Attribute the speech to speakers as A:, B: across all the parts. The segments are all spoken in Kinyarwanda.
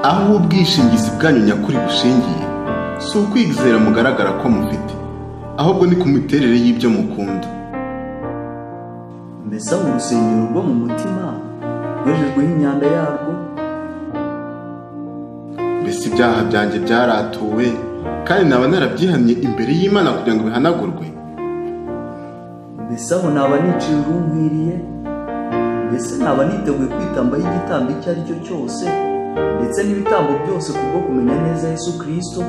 A: aho ubwishingizi bwanyu nyakuri bushingiye si ukwizera mugaragara ko mufite ahubwo ni ku miterere y'ibyo mukunda
B: mbese abo urusengero rwo mu mutima rwejejweho imyanda yarwo
A: mbese ibyaha byanjye byaratuwe kandi naba narabyihannye imbere y'imana kugira ngo bihanagurwe
B: mbese aho naba niciye urunkwiriye mbese naba niteguye kwitambaho igitambo icyo ari cyo cyose ndetse n'ibitambo byose kubwo kumenya neza yesu kirisito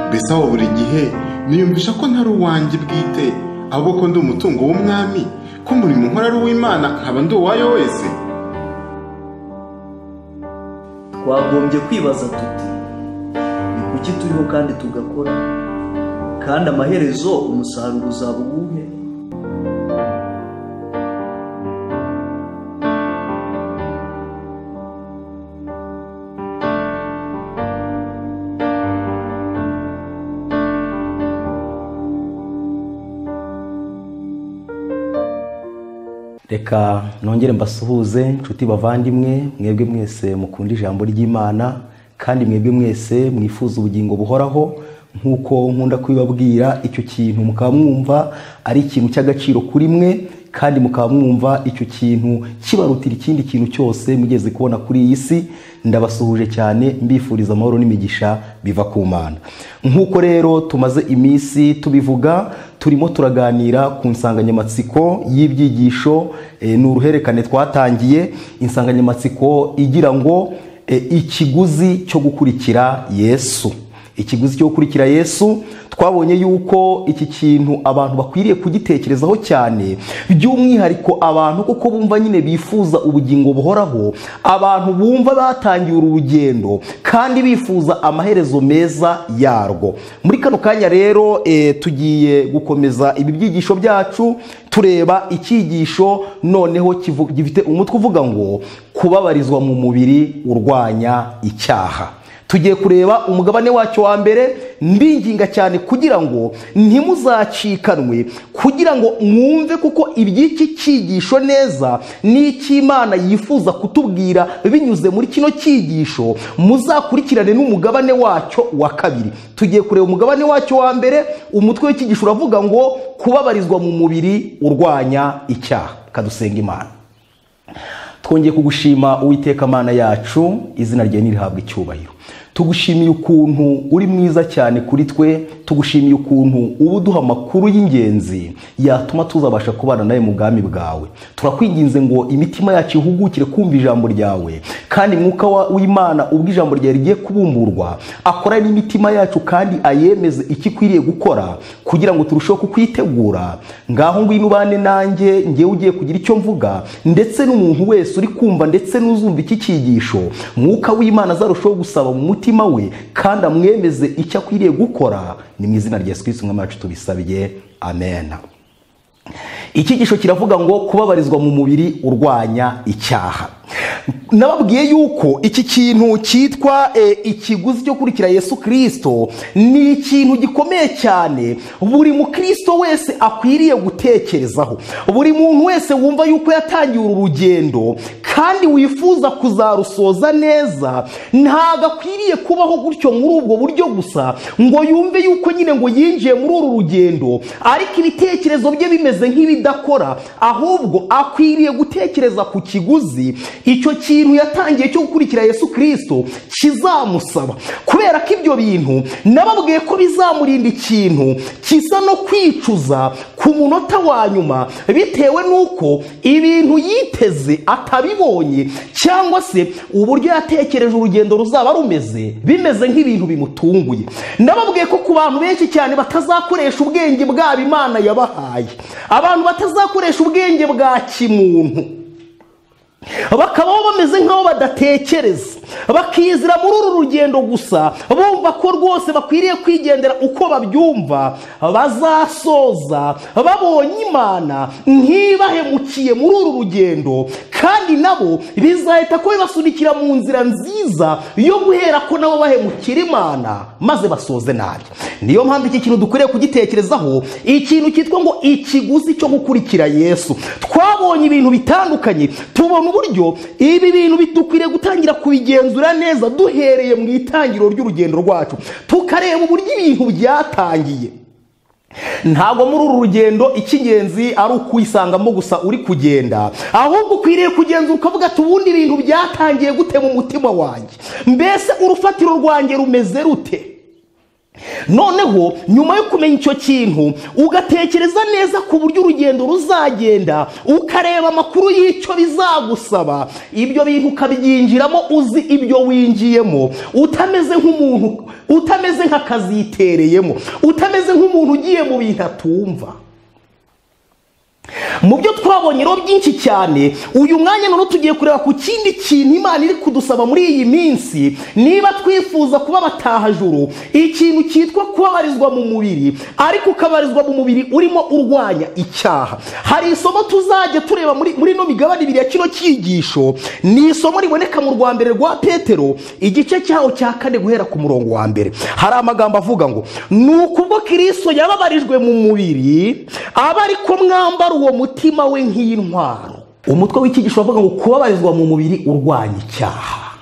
A: mbese aho buri gihe niyumvisha ko ntari uwanjye bwite ahubwo ko ndi umutungo w'umwami ko umurimo nkora ari uw'imana nkaba ndi uwayo wese
B: twagombye kwibaza tuti ni kuki turiho kandi tugakora kandi amaherezo umusaruro uzaba uwuhe
C: reka nongere mbasuhuze inshuti bavandimwe mwebwe mwese mukunda ijambo ry'imana kandi mwebwe mwese mwifuza ubugingo buhoraho nk'uko nkunda kubibabwira icyo kintu mukaba mwumva ari ikintu cy'agaciro kuri mwe kandi mukaba mwumva icyo kintu kibarutira ikindi kintu cyose mugeze kubona kuri iyi si ndabasuhuje cyane mbifuriza amahoro n'imigisha biva ku mana nk'uko rero tumaze iminsi tubivuga turimo turaganira ku nsanganyamatsiko y'ibyigisho eh, ni uruherekane twatangiye insanganyamatsiko igira ngo eh, ikiguzi cyo gukurikira yesu ikiguzi cyo gukurikira yesu twabonye yuko iki kintu abantu bakwiriye kugitekerezaho cyane by'umwihariko abantu kuko bumva nyine bifuza ubugingo buhoraho abantu bumva batangiye uru rugendo kandi bifuza amaherezo meza yarwo muri kano kanya rero eh, tugiye gukomeza ibi byigisho byacu tureba icyigisho noneho kivu- gifite umutwe uvuga ngo kubabarizwa mu mubiri urwanya icyaha tugiye kureba umugabane wacyo wa mbere mbinginga cyane kugira ngo ntimuzacikanwe kugira ngo mwumve kuko iby'iki cyigisho neza n'icy'imana yifuza kutubwira binyuze muri kino cyigisho muzakurikirane n'umugabane wacyo wa kabiri tugiye kureba umugabane wacyo wa mbere umutwe w'icyigisho uravuga ngo kubabarizwa mu mubiri urwanya icyaha kadusenga imana twongeye kugushima uwiteka mana yacu izina ryawe nirihabwa icyubahiro tugushimiye ukuntu uri mwiza cyane kuri twe tugushimiye ukuntu uba uduha amakuru y'ingenzi yatuma tuzabasha kubana nawe mu bwami bwawe turakwinginze ngo imitima yacu ihugukire kumva ijambo ryawe kandi mwuka wa- w'imana ubwo ijambo ryawe rigiye kubumburwa akora n'imitima yacu kandi ayemeze icyo ikwiriye gukora kugira ngo turusheho kukwitegura ngaho ngwino ubane nanjye njyewe ugiye kugira icyo mvuga ndetse n'umuntu wese uri kumva ndetse n'uzumva iki cyigisho mwuka w'imana azarushaho gusaba mu mutima we kandi amwemeze icyo akwiriye gukora ni mu izina rya yesu kirisiti umwami wacu tubisabiye amena icyigisho kiravuga ngo kubabarizwa mu mubiri urwanya icyaha nababwiye yuko iki kintu cyitwa eh, ikiguzi cyo kurikira yesu kirisito ni ikintu gikomeye cyane buri mukristo wese akwiriye gutekerezaho buri muntu wese wumva yuko yatangiye uru rugendo kandi wifuza kuzarusoza neza ntabwo akwiriye kubaho gutyo muri ubwo buryo gusa ngo yumve yuko nyine ngo yinjiye muri uru rugendo ariko ibitekerezo bye bimeze nk'ibidakora ahubwo akwiriye gutekereza ku kiguzi icyo kintu yatangiye cyo gukurikira yesu kirisito kizamusaba kubera ko ibyo bintu nababwiye ko bizamurinda ikintu kisa no kwicuza ku munota wa nyuma bitewe n'uko ibintu yiteze atabibonye cyangwa se uburyo yatekereje urugendo ruzaba rumeze bimeze nk'ibintu bimutunguye nababwiye ko ku bantu benshi cyane batazakoresha ubwenge bwabo imana yabahaye abantu batazakoresha ubwenge bwa kimuntu bakabaho bameze nk'aho badatekereza bakizira muri uru rugendo gusa bumva ko rwose bakwiriye kwigendera uko babyumva bazasoza babonye imana ntibahemukiye muri uru rugendo kandi nabo bizahita ko bibasunikira mu nzira nziza yo guhera ko nabo bahemukira imana maze basoze nabi niyo mpamvu iki kintu dukwiriye kugitekerezaho ikintu cyitwa ngo ikiguzi cyo gukurikira yesu twabonye ibintu bitandukanye tubona uburyo ibi bintu bidukwiriye gutangira kubigenza kugenzura neza duhereye mu itangiriro ry'urugendo rwacu tukareba uburyo ibintu byatangiye ntabwo muri uru rugendo icy'ingenzi ari ukwisangamo gusa uri kugenda ahubwo ukwiriye kugenzura ukavuga ati ubundi ibintu byatangiye gute mu mutima wanjye mbese urufatiro rwanjye rumeze rute noneho nyuma yo kumenya icyo kintu ugatekereza neza ku buryo urugendo ruzagenda ukareba amakuru y'icyo bizagusaba ibyo bintu ukabyinjiramo uzi ibyo winjiyemo utameze nk'umuntu utameze nk'akazitereyemo utameze nk'umuntu ugiye mu bintu atumva mu byo twabonye rero byinshi cyane uyu mwanya none tugiye kureba ku kindi kintu imana iri kudusaba muri iyi minsi niba twifuza kuba abatahajuru ikintu cyitwa kubabarizwa mu mubiri ariko ukabarizwa mu mubiri urimo urwanya icyaha hari isomo tuzajya tureba muri muri ino migabane ibiri ya kino cyigisho ni isomo riboneka mu rwa mbere rwa petero igice cyaho cya kane guhera ku murongo wa mbere hari amagambo avuga ngo ni ukubwo kirisito yababarijwe mu mubiri aba ari ko mwambara uwo mutima we nk'intwaro umutwe w'ikigisho bavuga ngo kubabarizwa mu mubiri urwanya icyaha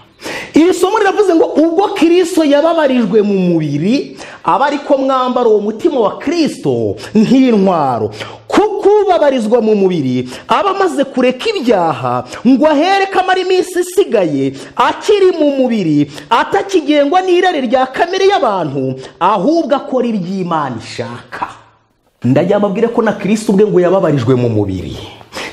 C: iri somo riravuze ngo ubwo kirisito yababarijwe mu mubiri aba ariko mwambara uwo mutima wa kirisito nk'intwaro kuko ubabarizwa mu mubiri aba amaze kureka ibyaha ngo ahere ko amara iminsi isigaye akiri mu mubiri atakigengwa n'irari rya kamere y'abantu ahubwo akora iby'imana ishaka ndajya mbabwire ko na kirisito ubwe ngo yababarijwe mu mubiri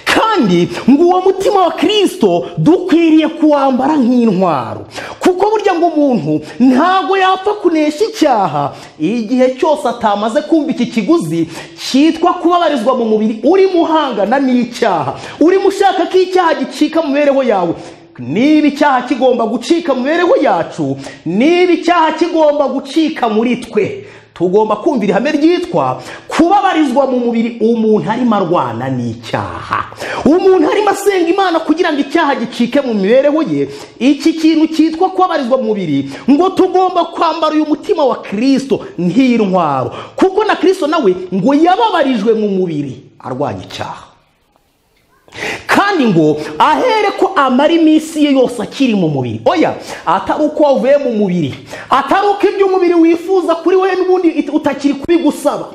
C: kandi ngo uwo mutima wa kirisito dukwiriye kuwambara nk'intwaro kuko burya ngo umuntu ntabwo yapfa kunesha icyaha igihe cyose atamaze kumva iki kiguzi cyitwa kubabarizwa mu mubiri urimo uhangana n'icyaha urimo ushaka ko icyaha gicika mu mibereho yawe niba icyaha kigomba gucika mu mibereho yacu niba icyaha kigomba gucika muri twe tugomba kumva ihame ryitwa kubabarizwa mu mubiri umuntu arimo arwana n'icyaha umuntu arimo asenga imana kugira ngo icyaha gicike mu mibereho ye iki kintu cyitwa kubabarizwa mu mubiri ngo tugomba kwambara uyu mutima wa kirisito nk'intwaro kuko na kirisito nawe ngo yababarijwe mu mubiri arwanya icyaha kandi ngo ahere ko amara iminsi ye yose akiri mu mubiri oya atari uko wavuye mu mubiri atari uko ibyo umubiri wifuza kuri we n'ubundi utakiri kubigusaba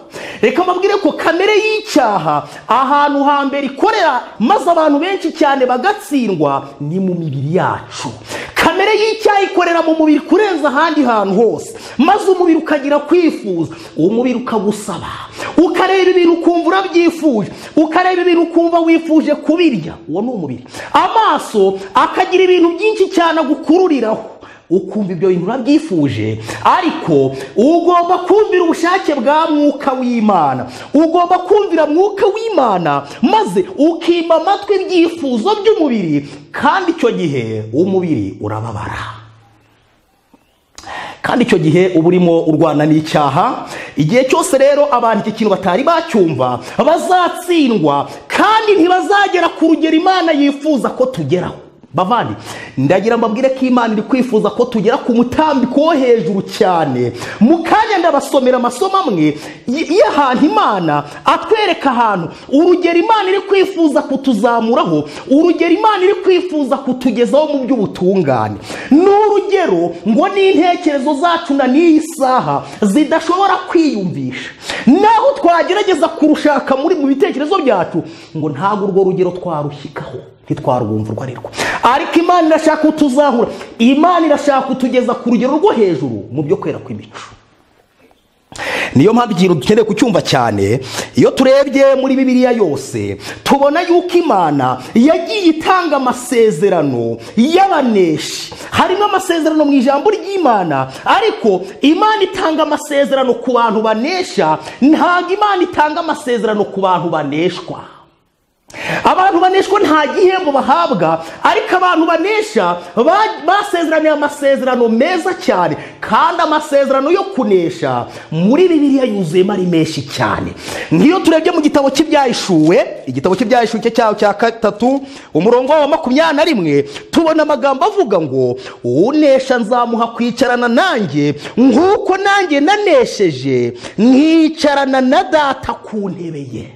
C: reka mbabwire ko kamere y'icyaha ahantu hambere ikorera maze abantu benshi cyane bagatsindwa ni mu mibiri yacu kamere y'icyaha ikorera mu mubiri kurenza ahandi hantu hose maze umubiri ukagira kwifuza umubiri ukagusaba ukareba ibintu ukumva urabyifuje ukareba ibintu ukumva wifuje kubirya uwo ni umubiri amaso akagira ibintu byinshi cyane agukururiraho ukumva ibyo bintu urabyifuje ariko ugomba kumvira ubushake bwa mwuka w'imana ugomba kumvira mwuka w'imana maze ukima amatwi ibyifuzo by'umubiri kandi icyo gihe umubiri urababara kandi icyo gihe uba urimo urwana n'icyaha igihe cyose rero abantu iki kintu batari bacyumva bazatsindwa kandi ntibazagera ku rugero imana yifuza ko tugeraho bavandi ndagira mbabwire ko imana iri kwifuza ko tugera ku mutambiko wo hejuru cyane mu kanya ndabasomera amasomo amwe y'ahantu imana atwereka ahantu urugero imana iri kwifuza kutuzamuraho urugero imana iri kwifuza kutugezaho mu by'ubutungane ni urugero ngo n'intekerezo zacu na n'iyi saha zidashobora kwiyumvisha naho twagerageza kurushaka muri mu bitekerezo byacu ngo ntabwo urwo rugero twarushyikaho ntitwarwumva urwo ari rwo ariko imana irashaka kutuzahura imana irashaka kutugeza ku rugero rwo hejuru mu byo kwera kw'imico niyo mpamvu ikintu dukeneye kucyumva cyane iyo turebye muri bibiliya yose tubona yuko imana yagiye itanga amasezerano y'abaneshi harimo amasezerano mu ijambo ry'imana ariko imana itanga amasezerano ku bantu banesha ntabwo imana itanga amasezerano ku bantu baneshwa abantu baneshwa nta gihembo bahabwa ariko abantu banesha basezeraniye amasezerano meza cyane kandi amasezerano yo kunesha muri bibiliya yuzuyemo ari menshi cyane nk'iyo turebye mu gitabo cy'ibyahishuwe igitabo cy'ibyahishuwe cye cyaho cya gatatu umurongo wa makumyabiri na rimwe tubona amagambo avuga ngo unesha nzamuha kwicarana nanjye nk'uko nanjye nanesheje nkicarana na data ku ntebe ye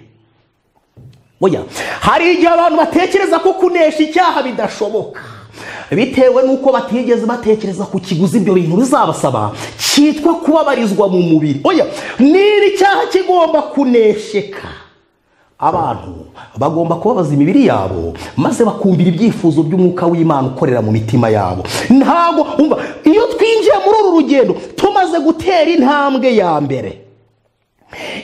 C: oya hari igihe abantu batekereza ko kunesha icyaha bidashoboka bitewe n'uko batigeze batekereza ku kiguzi ibyo bintu bizabasaba cyitwa kubabarizwa mu mubiri oya n'iri cyaha kigomba kunesheka abantu bagomba kubabaza imibiri yabo maze bakumvira ibyifuzo by'umwuka w'imana ukorera mu mitima yabo ntabwo umva iyo twinjiye muri uru rugendo tumaze gutera intambwe ya mbere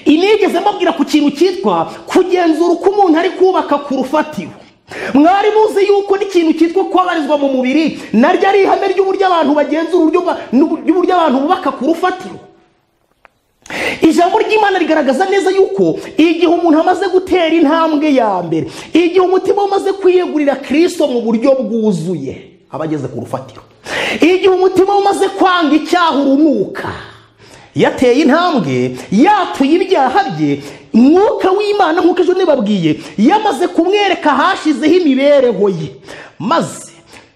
C: inigeze mbabwira ku kintu cyitwa kugenzura uko umuntu ari kubaka ku rufatiro mwari muzi yuko n'ikintu cyitwa kubabarizwa mu mubiri naryo ari ihame ry'uburyo abantu bagenzura uburyo ba- n'uburyo abantu bubaka ku rufatiro ijambo ry'imana rigaragaza neza yuko igihe umuntu amaze gutera intambwe ya mbere igihe umutima we umaze kwiyegurira kirisito mu buryo bwuzuye aba ageze ku rufatiro igihe umutima we umaze kwanga icyaha urunuka yateye intambwe yatuye ibyaha bye mwuka w'imana nk'uko ejo nibabwiye yamaze kumwereka hashizeho imibereho ye maze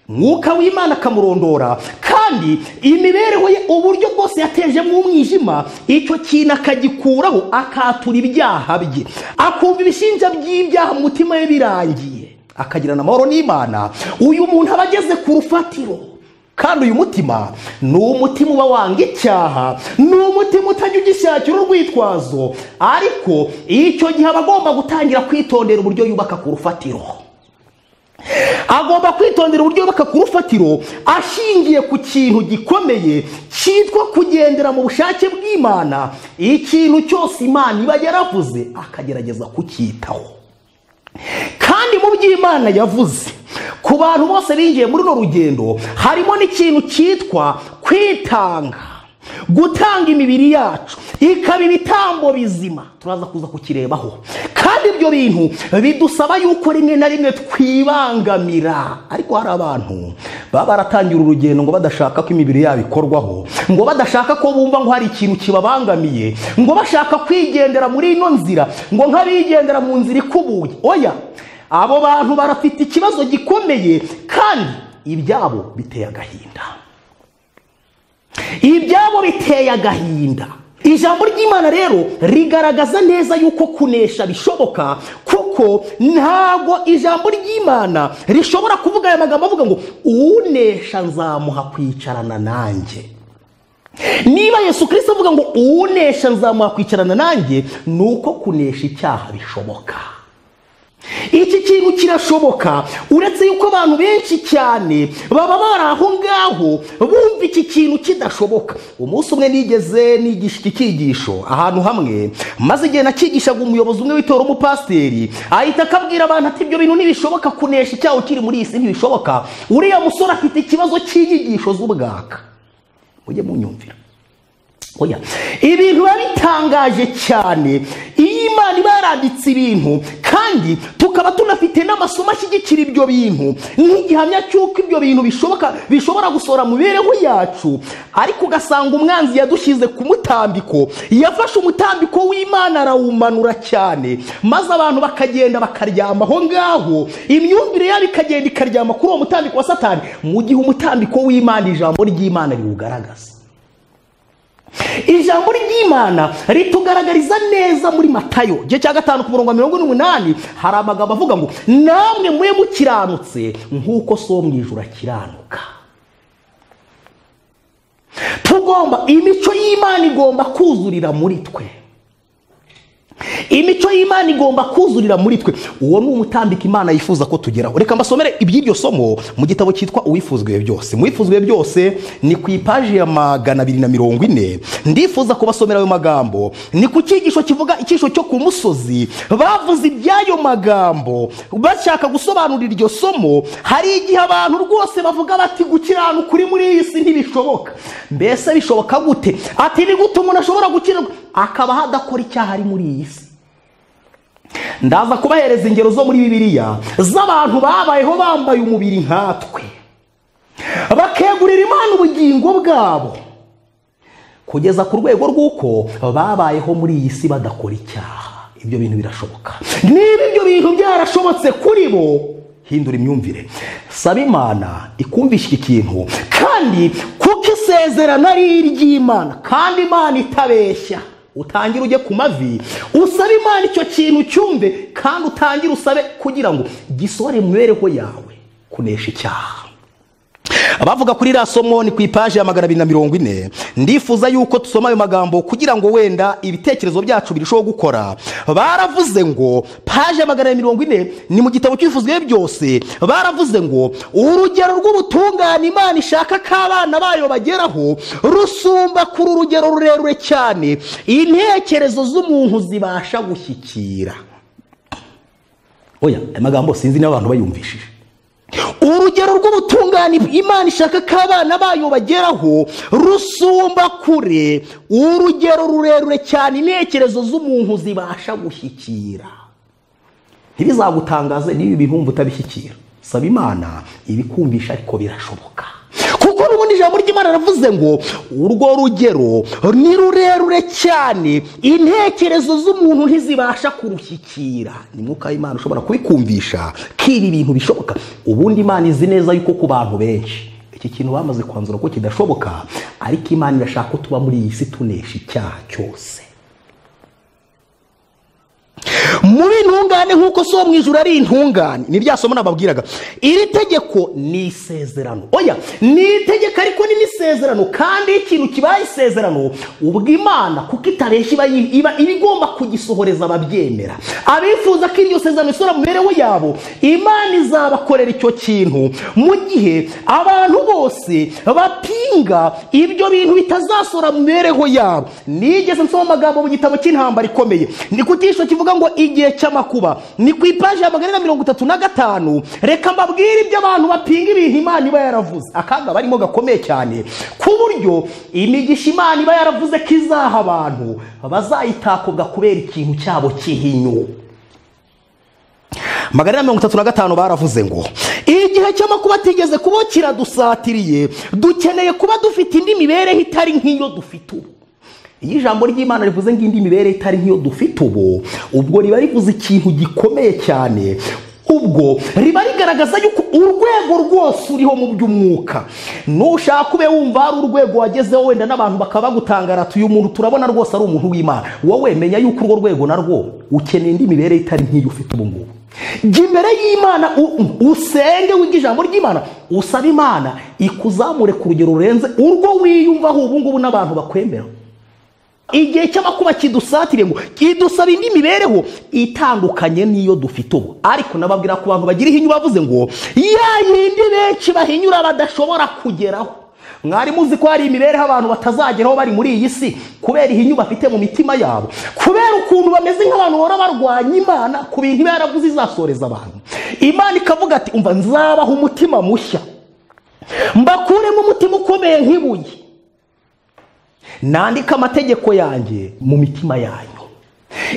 C: mwuka w'imana akamurondora kandi imibereho ye uburyo bwose yatejemo umwijima icyo kintu akagikuraho akatura ibyaha bye akumva ibishinja by'ibyaha mu mutima we birangiye akagirana amahoro n'imana uyu muntu aba ageze ku rufatiro kandi uyu mutima ni umutima uba wanga icyaha ni umutima utajya ugishakira urwitwazo ariko icyo gihe aba agomba gutangira kwitondera uburyo yubaka ku rufatiro agomba kwitondera uburyo yubaka ku rufatiro ashingiye ku kintu gikomeye cyitwa kugendera mu bushake bw'imana ikintu cyose imana iba yaravuze akagerageza kucyitaho kandi mu byo imana yavuze ku bantu bose binjiye muri runo rugendo harimo n'ikintu cyitwa kwitanga gutanga imibiri yacu ikaba ibitambo bizima turaza kuza kukirebaho kandi ibyo bintu bidusaba yuko rimwe na rimwe twibangamira ariko hari abantu baba baratangira urugendo ngo badashaka ko imibiri yabo ikorwaho ngo badashaka ko bumva ngo hari ikintu kibabangamiye ngo bashaka kwigendera muri ino nzira ngo nk'abigendera mu nzira ikubuye oya abo bantu barafite ikibazo gikomeye kandi ibyabo biteye agahinda ibyabo biteye agahinda ijambo ry'imana rero rigaragaza neza yuko kunesha bishoboka kuko ntabwo ijambo ry'imana rishobora kuvuga aya magambo avuga ngo unesha nzamuha kwicarana nanjye niba yesu kirisito avuga ngo unesha nzamuha kwicarana nanjye ni uko kunesha icyaha bishoboka iki kintu kirashoboka uretse yuko abantu benshi cyane baba bari aho ngaho bumva iki kintu kidashoboka umunsi umwe nigeze nigisha iki cyigisho ahantu hamwe maze igihe nakigishaga umuyobozi umwe w'itora umupasiteri ahita akabwira abantu ati ibyo bintu ntibishoboka kunesha icyaha ukiri muri iyi si ntibishoboka uriya musore afite ikibazo cy'inyigisho z'ubwaka mujye munyumvira oya ibintu biba bitangaje cyane iyo imana iba yaranditse ibintu kandi tukaba tunafite n'amasomo ashyigikira ibyo bintu nk'igihamya cy'uko ibyo bintu bishoboka bishobora gusohora mu mibereho yacu ariko ugasanga umwanzi yadushyize ku mutambiko yafashe umutambiko w'imana arawumanura cyane maze abantu bakagenda bakaryama aho ngaho imyumvire yabo ikagenda ikaryama kuri uwo mutambiko wa satani mu gihe umutambiko w'imana ijambo ry'imana riwugaragaza ijambo ry'imana ritugaragariza neza muri matayo igice cya gatanu ku murongo wa mirongo n'umunani hari amagambo avuga ngo namwe mube mukiranutse nk'uko so mu ijuru akiranuka tugomba imico y'imana igomba kuzurira muri twe imico y'imana igomba kuzurira muri twe uwo ni umutambiko imana yifuza ko tugeraho reka mbasomere iby'iryo somo mu gitabo cyitwa uwifuzwe byose mu wifuzwe byose ni ku ipaji ya magana abiri na mirongo ine ndifuza kubasomera ayo magambo ni ku cyigisho kivuga icyigisho cyo ku musozi bavuze iby'ayo magambo bashaka gusobanurira iryo somo hari igihe abantu rwose bavuga bati gukiranuka uri muri iyi si ntibishoboka mbese bishoboka gute ati ni gute umuntu ashobora gukiranuka akabaho adakora icyaha ari muri iyi si ndaza kubahereza ingero zo muri bibiliya z'abantu babayeho bambaye umubiri nkatwe bakegurira imana ubugingo bwabo kugeza ku rwego rw'uko babayeho muri iyi si badakora icyaha ibyo bintu birashoboka niba ibyo bintu byarashobotse kuri bo hindura imyumvire saba imana ikumvisha iki kintu kandi kuko isezerano ari iry'imana kandi imana itabeshya utangire ujye ku mavi usabe imana icyo kintu cyumve kandi utangire usabe kugira ngo gisore mu mibereho yawe kunesha icyaha abavuga kuri iriya somo ni ku ipaji ya magana abiri na mirongo ine ndifuza yuko dusoma ayo magambo kugira ngo wenda ibitekerezo byacu birusheho gukora baravuze ngo paji ya magana abiri na mirongo ine ni mu gitabo cyifuzwe byose baravuze ngo urugero rw'ubutungane imana ishaka ko abana bayo bageraho rusumba kuri urugero rurerure cyane intekerezo z'umuntu zibasha gushyikira
D: oya aya magambo sinzi n'abantu bayumvishije
C: urugero rw'ubutungane imana ishaka ko abana bayo bageraho rusumba kure urugero rurerure cyane intekerezo z'umuntu zibasha gushyikira
D: ntibizagutangaze niba ibintu wumva utabishyikira saba imana ibikumvisha ariko birashoboka
C: kuko n'ubundi ijambo ry'imana ravuze ngo urwo rugero ni rurerure cyane intekerezo z'umuntu ntizibasha kurushyikira ni mwuka w'imana ushobora kubikumvisha ko ibi bintu bishoboka ubundi imana izi neza yuko ku bantu benshi iki kintu bamaze kwanzura ko kidashoboka ariko imana irashaka ko tuba muri iyi si tunesha icyaha cyose muri intungane nk'uko so mu ijoro ari intungane ni rya somo nababwiraga iri tegeko ni isezerano oya ni itegeko ariko ni n'isezerano kandi iyo ikintu kibaye isezerano ubwo imana kuko itareshya iba yi- iba iba igomba kugisohoreza ababyemera abifuza ko iryo sezerano isora mu mibereho yabo imana izabakorera icyo kintu mu gihe abantu bose bapinga ibyo bintu bitazasora mu mibereho yabo nigeze nsoma amagambo mu gitabo cy'intambara ikomeye ni ku cyisho kivuga ngo igihe cy'amakuba ni ku ipaji ya magana ane na mirongo itatu na gatanu reka mbabwire ibyo abantu bapinga ibintu imana iba yaravuze akaga barimo gakomeye cyane ku buryo imigisha imana iba yaravuze ko izaha abantu bazayitakobwa kubera ikintu cyabo cy'ihinyu magana ane na mirongo itatu na gatanu baravuze ngo igihe cy'amakuba atigeze kuba kiradusatiriye dukeneye kuba dufite indi mibereho itari nk'iyo dufite ubu iyo ijambo ry'imana rivuze ngo indi mibereho itari nk'iyo dufite ubu ubwo riba rivuze ikintu gikomeye cyane ubwo riba rigaragaza yuko urwego rwose uriho mu by'umwuka nushaka ube wumva hari urwego wagezeho wenda n'abantu bakaba bagutangarata uyu muntu turabona rwose ari umuntu w'imana wowe menya yuko urwo rwego narwo ukeneye indi mibereho itari nk'iyo ufite ubu ngubu jya imbere y'imana u- usenge wiga ijambo ry'imana usaba imana ikuzamure ku rugero rurenze urwo wiyumvaho ubu ngubu n'abantu bakwemera igihe cy'amakuba kidusatire ngo kidusaba indi mibereho itandukanye n'iyo dufite ubu ariko nababwira ku bantu bagira ihinyu bavuze ngo ya yindi benshi bahinyura badashobora kugeraho mwari muzi ko hari imibereho abantu batazageraho bari muri iyi si kubera ihinyu bafite mu mitima yabo kubera ukuntu bameze nk'abantu bahora barwanya imana ku bintu iba yaravuze izasoreza abantu imana ikavuga ati umva nzabaha umutima mushya mbakuremo umutima ukomeye nk'ibuye nandika amategeko yanjye mu mitima yanyu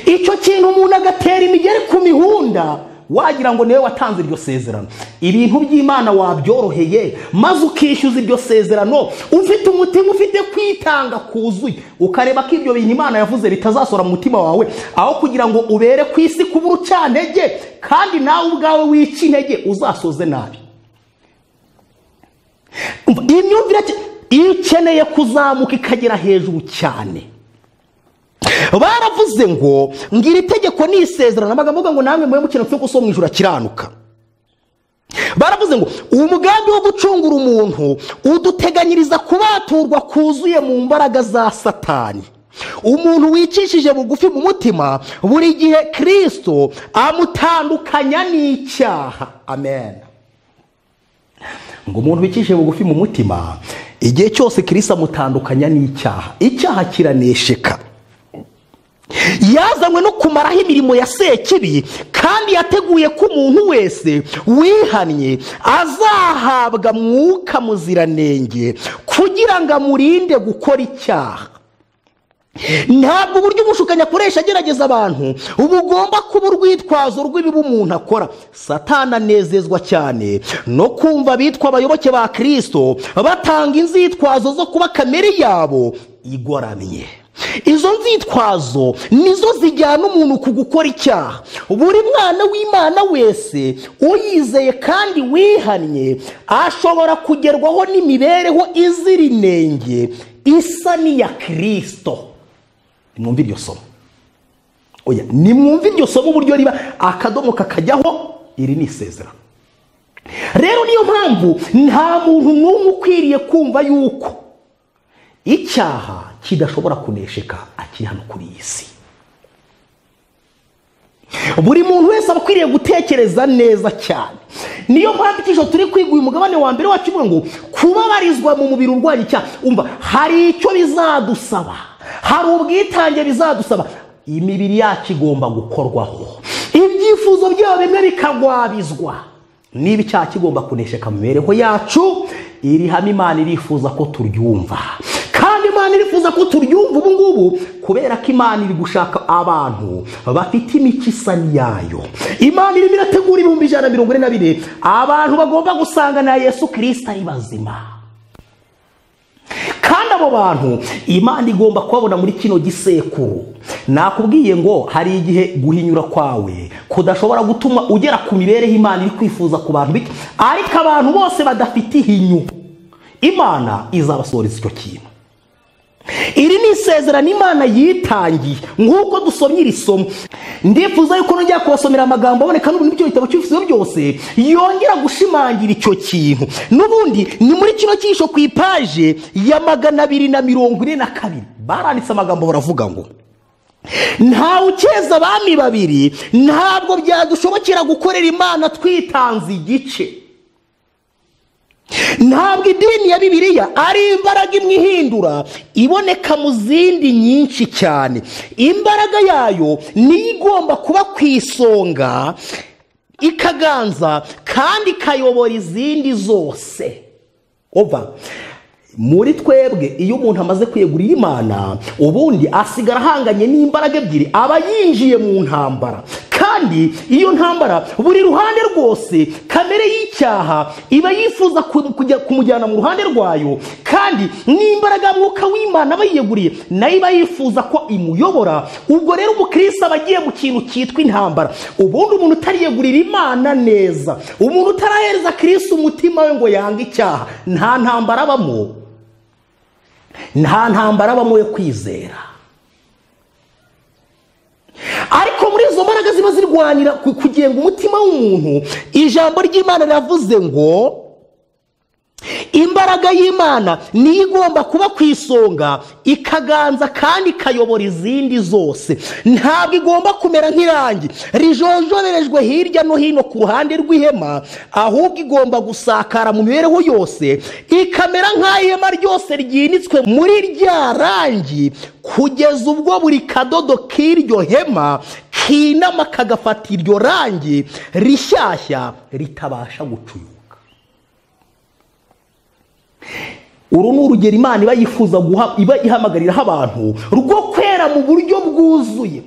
C: icyo kintu umuntu agatera imigeri ku mihunda wagira ngo niwe watanze iryo sezerano ibintu by'imana wabyoroheye maze ukishyuza iryo sezerano ufite umutima ufite kwitanga kuzuye ukareba ko ibyo bintu imana yavuze bitazasora mu mutima wawe aho kugira ngo ubere ku isi kuba urucantege kandi nawe ubwawe wica intege uzasoze nabi Umva, iyi myumvire ki- iyo ukeneye kuzamuka ikagera hejuru cyane baravuze ngo ngira itegeko ni isezerano amagambo avuga ngo namwe mube mukina kuko so mu ijuru akiranuka baravuze ngo umugambi wo gucungura umuntu uduteganyiriza kubaturwa kuzuye mu mbaraga za satani umuntu wicishije bugufi mu mutima buri gihe kirisito amutandukanya n'icyaha amen ngo umuntu wicishije bugufi mu mutima igihe cyose kirisa amutandukanya n'icyaha icyaha kiranesheka yazanywe no kumaraho imirimo ya sekibi kandi yateguye ko umuntu wese wihannye azahabwa mwuka muziranenge kugira ngo amurinde gukora icyaha ntabwo uburyo umushukanyi akoresha agerageza abantu bugomba kuba urwitwazo rw'ibibi umuntu akora satana anezezwa cyane no kumva abitwa abayoboke ba kirisito batanga inzitwazo zo kuba kamere yabo igoramye izo nzitwazo nizo zijyana umuntu ku gukora icyaha buri mwana w'imana wese uyizeye kandi wihannye ashobora kugerwaho n'imibereho izira inenge isa n'iya kirisito nimwumve iryo somo oya nimwumve iryo somo uburyo riba akadomo kakajyaho iri ni isezerano rero niyo mpamvu nta muntu n'umwe ukwiriye kumva yuko icyaha kidashobora kunesheka akiri hano kuri iyi si buri muntu wese aba akwiriye gutekereza neza cyane niyo mpamvu ijoro turi kwiga uyu mugabane wa mbere wacu uvuga ngo kubabarizwa mu mubiri urwanya icyaha umva hari icyo bizadusaba hari ubwitange bizadusaba imibiri yacu igomba gukorwaho ibyifuzo byabo bimwe bikagwabizwa niba icyaha kigomba kunesheka mu mibereho yacu iri hame imana irifuza ko turyumva kandi imana irifuza ko turyumva ubu ngubu kubera ko imana iri gushaka abantu bafite imico isa n'iyayo imana irimo irategura ibihumbi ijana na mirongo ine na bine abantu bagomba gusangana yesu kirisita ari bazima kandi abo bantu imana igomba kubabona muri kino gisekuru nakubwiye ngo hari igihe guhinyura kwawe kudashobora gutuma ugera ku mibereho imana iri kwifuza ku bantu bike ariko abantu bose badafite ihinyu imana izabasohoreza icyo kintu iri ni isezerano imana yitangiye nk'uko dusomye iri somo ndifuza yuko nongera kubasomera amagambo aboneka n'ubundi muri icyo gitabo cy'ibifuzo byose yongera gushimangira icyo kintu n'ubundi ni muri kino cyisho ku ipaje ya magana abiri na mirongo ine na kabiri baranditse amagambo baravuga ngo ntawe ukeza abami babiri ntabwo byadushobokera gukorera imana twitanze igice ntabwo idini ya bibiliya ari imbaraga imwe ihindura iboneka mu zindi nyinshi cyane imbaraga yayo niyo igomba kuba ku isonga ikaganza kandi ikayobora izindi zose oba muri twebwe iyo umuntu amaze kwiyegurira imana ubundi asigara ahanganye n'imbaraga ebyiri aba yinjiye mu ntambara kandi iyo ntambara buri ruhande rwose kamere y'icyaha iba yifuza ku- kujya kumujyana mu ruhande rwayo kandi n'imbaraga mwuka w'imana aba yiyeguriye nayo iba yifuza ko imuyobora ubwo rero umukirisitu aba agiye mu kintu cyitwa intambara ubundi umuntu utariyegurira imana neza umuntu utarahereza kirisitu umutima we ngo yange icyaha nta ntambara abamo nta ntambara abamo yo kwizera ariko muri izo mbaraga ziba zirwanira ku- kugenga umutima w'umuntu ijambo ry'imana riravuze ngo imbaraga y'imana niyo igomba kuba ku isonga ikaganza kandi ikayobora izindi zose ntabwo igomba kumera nk'irangi rijojoberejwe hirya no hino ku ruhande rw'ihema ahubwo igomba gusakara mu mibereho yose ikamera nk'ihema ryose ryinitswe muri rya rangi kugeza ubwo buri kadodo k'iryo hema kinama kagafata iryo rangi rishyashya ritabasha gucuyuka uru ni urugero imana iba yifuza guha iba ihamagariraho abantu rwo kwera mu buryo bwuzuye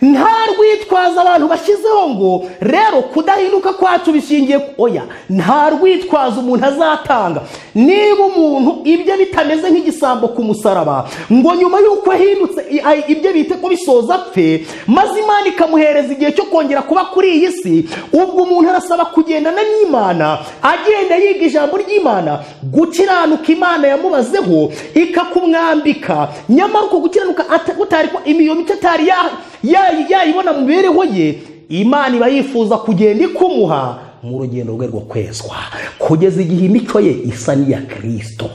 C: nta rwitwaza abantu bashyizeho ngo rero kudahinduka kwacu bishingiye ku- oya nta rwitwazo umuntu azatanga niba umuntu ibyo bitameze nk'igisambo ku musaraba ngo nyuma y'uko ahindutse i- ay- ibyo bite ko bisoza apfe maze imana ikamuhereza igihe cyo kongera kuba kuri iyi si ubwo umuntu arasaba kugendana n'imana agenda yiga ijambo ry'imana gukiranuka imana yamubazeho ikakumwambika nyamara uko gukiranuka ata- gutari ko imiyo mico atari ya- ya- yayibona mu mibereho ye imana iba yifuza kugenda ikumuha mu rugendo rwe rwo kwezwa kugeza igihe imico ye isa n'iya kirisito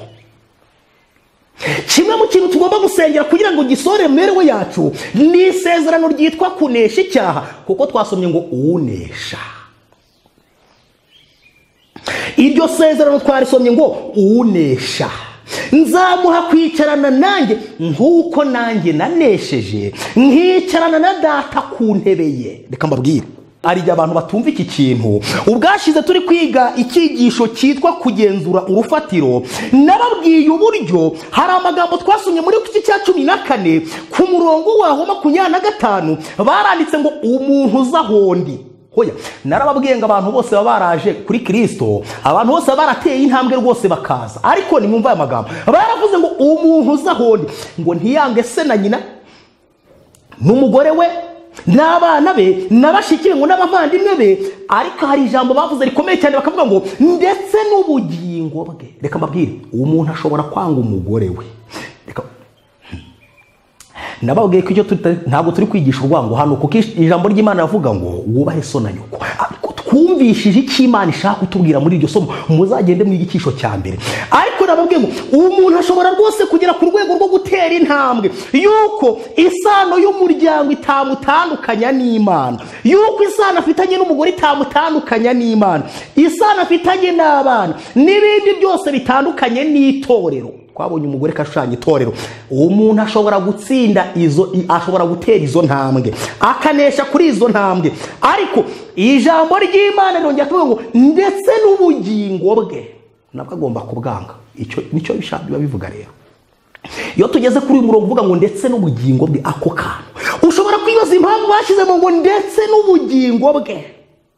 C: kimwe mu kintu tugomba gusengera kugira ngo gisore mu mibereho yacu ni isezerano ryitwa kunesha icyaha kuko twasomye ngo uwunesha iryo sezerano twarisomye ngo uwunesha nzamuha kwicarana nanjye nk'uko nanjye nanesheje nkicarana na data ku ntebe ye reka mbabwire hari igihe abantu batumva iki kintu ubwashize turi kwiga icyigisho cyitwa kugenzura urufatiro nababwiye uburyo hari amagambo twasomye muri iki cya cumi na kane ku murongo waho makumyabiri na gatanu baranditse ngo umuntu uza hondi hoya narababwiye ngo abantu bose baba baraje kuri kirisito abantu bose baba barateye intambwe rwose bakaza ariko nimwumva aya magambo baravuze ngo umuntu uza hondi ngo ntiyange se na nyina n'umugore we n'abana be n'abashiki be ngo n'abavandimwe be ariko hari ijambo bavuze rikomeye cyane bakavuga ngo ndetse n'ubugingo bwe reka mbabwire uwo muntu ashobora kwanga umugore we reka nababwiye ko icyo tuta- ntabwo turi kwigisha urwango hano kuko ijambo ry'imana ravuga ngo wubahe so na nyoko ariko twumvishije icyo imana ishaka kutubwira muri iryo somo muzagende mu igicisho cya mbere ariko nababwiye ngo umuntu ashobora rwose kugera ku rwego rwo gutera intambwe yuko isano y'umuryango itamutandukanya n'imana yuko isano afitanye n'umugore itamutandukanya n'imana isano afitanye n'abana n'ibindi byose bitandukanye n'itorero twabonye umugore ko ashushanya itorero umuntu ashobora gutsinda izo i- ashobora gutera izo ntambwe akanesha kuri izo ntambwe ariko ijambo ry'imana rirongera kuvuga ngo ndetse n'ubugingo bwe nabwo agomba kubwanga icyo nicyo bishaka biba bivuga rero iyo tugeze kuri uyu murongo uvuga ngo ndetse n'ubugingo bwe ako kantu ushobora kwibaza impamvu bashyizemo ngo ndetse n'ubugingo bwe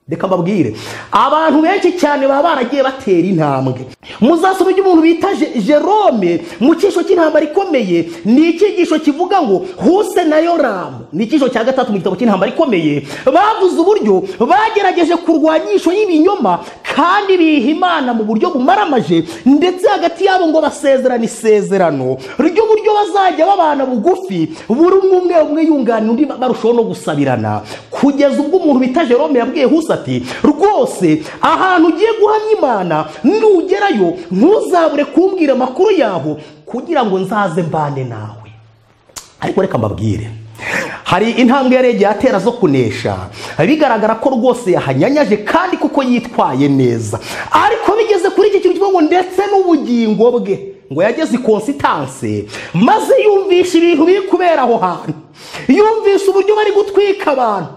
C: reka mbabwire abantu benshi cyane baba baragiye batera intambwe muzasome iby'umuntu bita Je- jerome mu cyisho cy'intambara ikomeye ni icyigisho kivuga ngo huse na yoramu ni icyigisho cya gatatu mu gitabo cy'intambara ikomeye bavuze uburyo bagerageje kurwanyisho y'ibinyoma kandi biha imana mu buryo bumaramaje ndetse hagati yabo ngo basezerane isezerano ry'uburyo bazajya babana bugufi buri umwe umwe umwe yunganira undi barushaho no gusabirana kugeza ubwo umuntu bita jerome yabwiye husa ati rwose ahantu ugiye guhamya imana nugerayo ntuzabure kumbwira amakuru yaho kugira ngo nzaze mbane nawe ariko reka mbabwire hari intambwe yari yagiye atera zo kunesha bigaragara ko rwose yahanyanyaje kandi kuko yitwaye neza ariko bigeze kuri iki kintu kivuga ngo ndetse n'ubugingo bwe ngo yageze i konsitanse maze yumvisha ibintu biri kubera aho hantu yumvisha uburyo bari gutwika abantu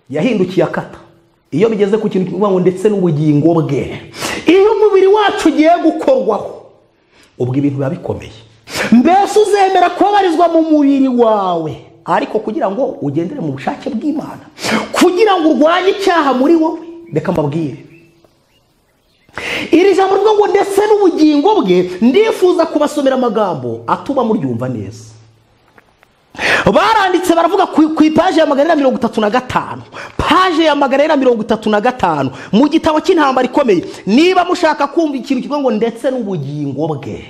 C: yahindukiye akata iyo bigeze ku kintu kivuga ngo ndetse n'ubugingo bwe iyo umubiri wacu ugiye gukorwaho ubwo ibintu biba bikomeye mbese uzemera kubabarizwa mu mubiri wawe ariko kugira ngo ugendere mu bushake bw'imana kugira ngo urwanye icyaha muri wowe reka mbabwire iri jambo rivuga ngo ndetse n'ubugingo bwe ndifuza kubasomera amagambo atuma muryumva neza baranditse baravuga ku ku ipaje ya magana inani na mirongo itatu na gatanu paje ya magana inani na mirongo itatu na gatanu mu gitabo cy'intambara ikomeye niba mushaka kumva ikintu kivuga ngo ndetse n'ubugingo bwe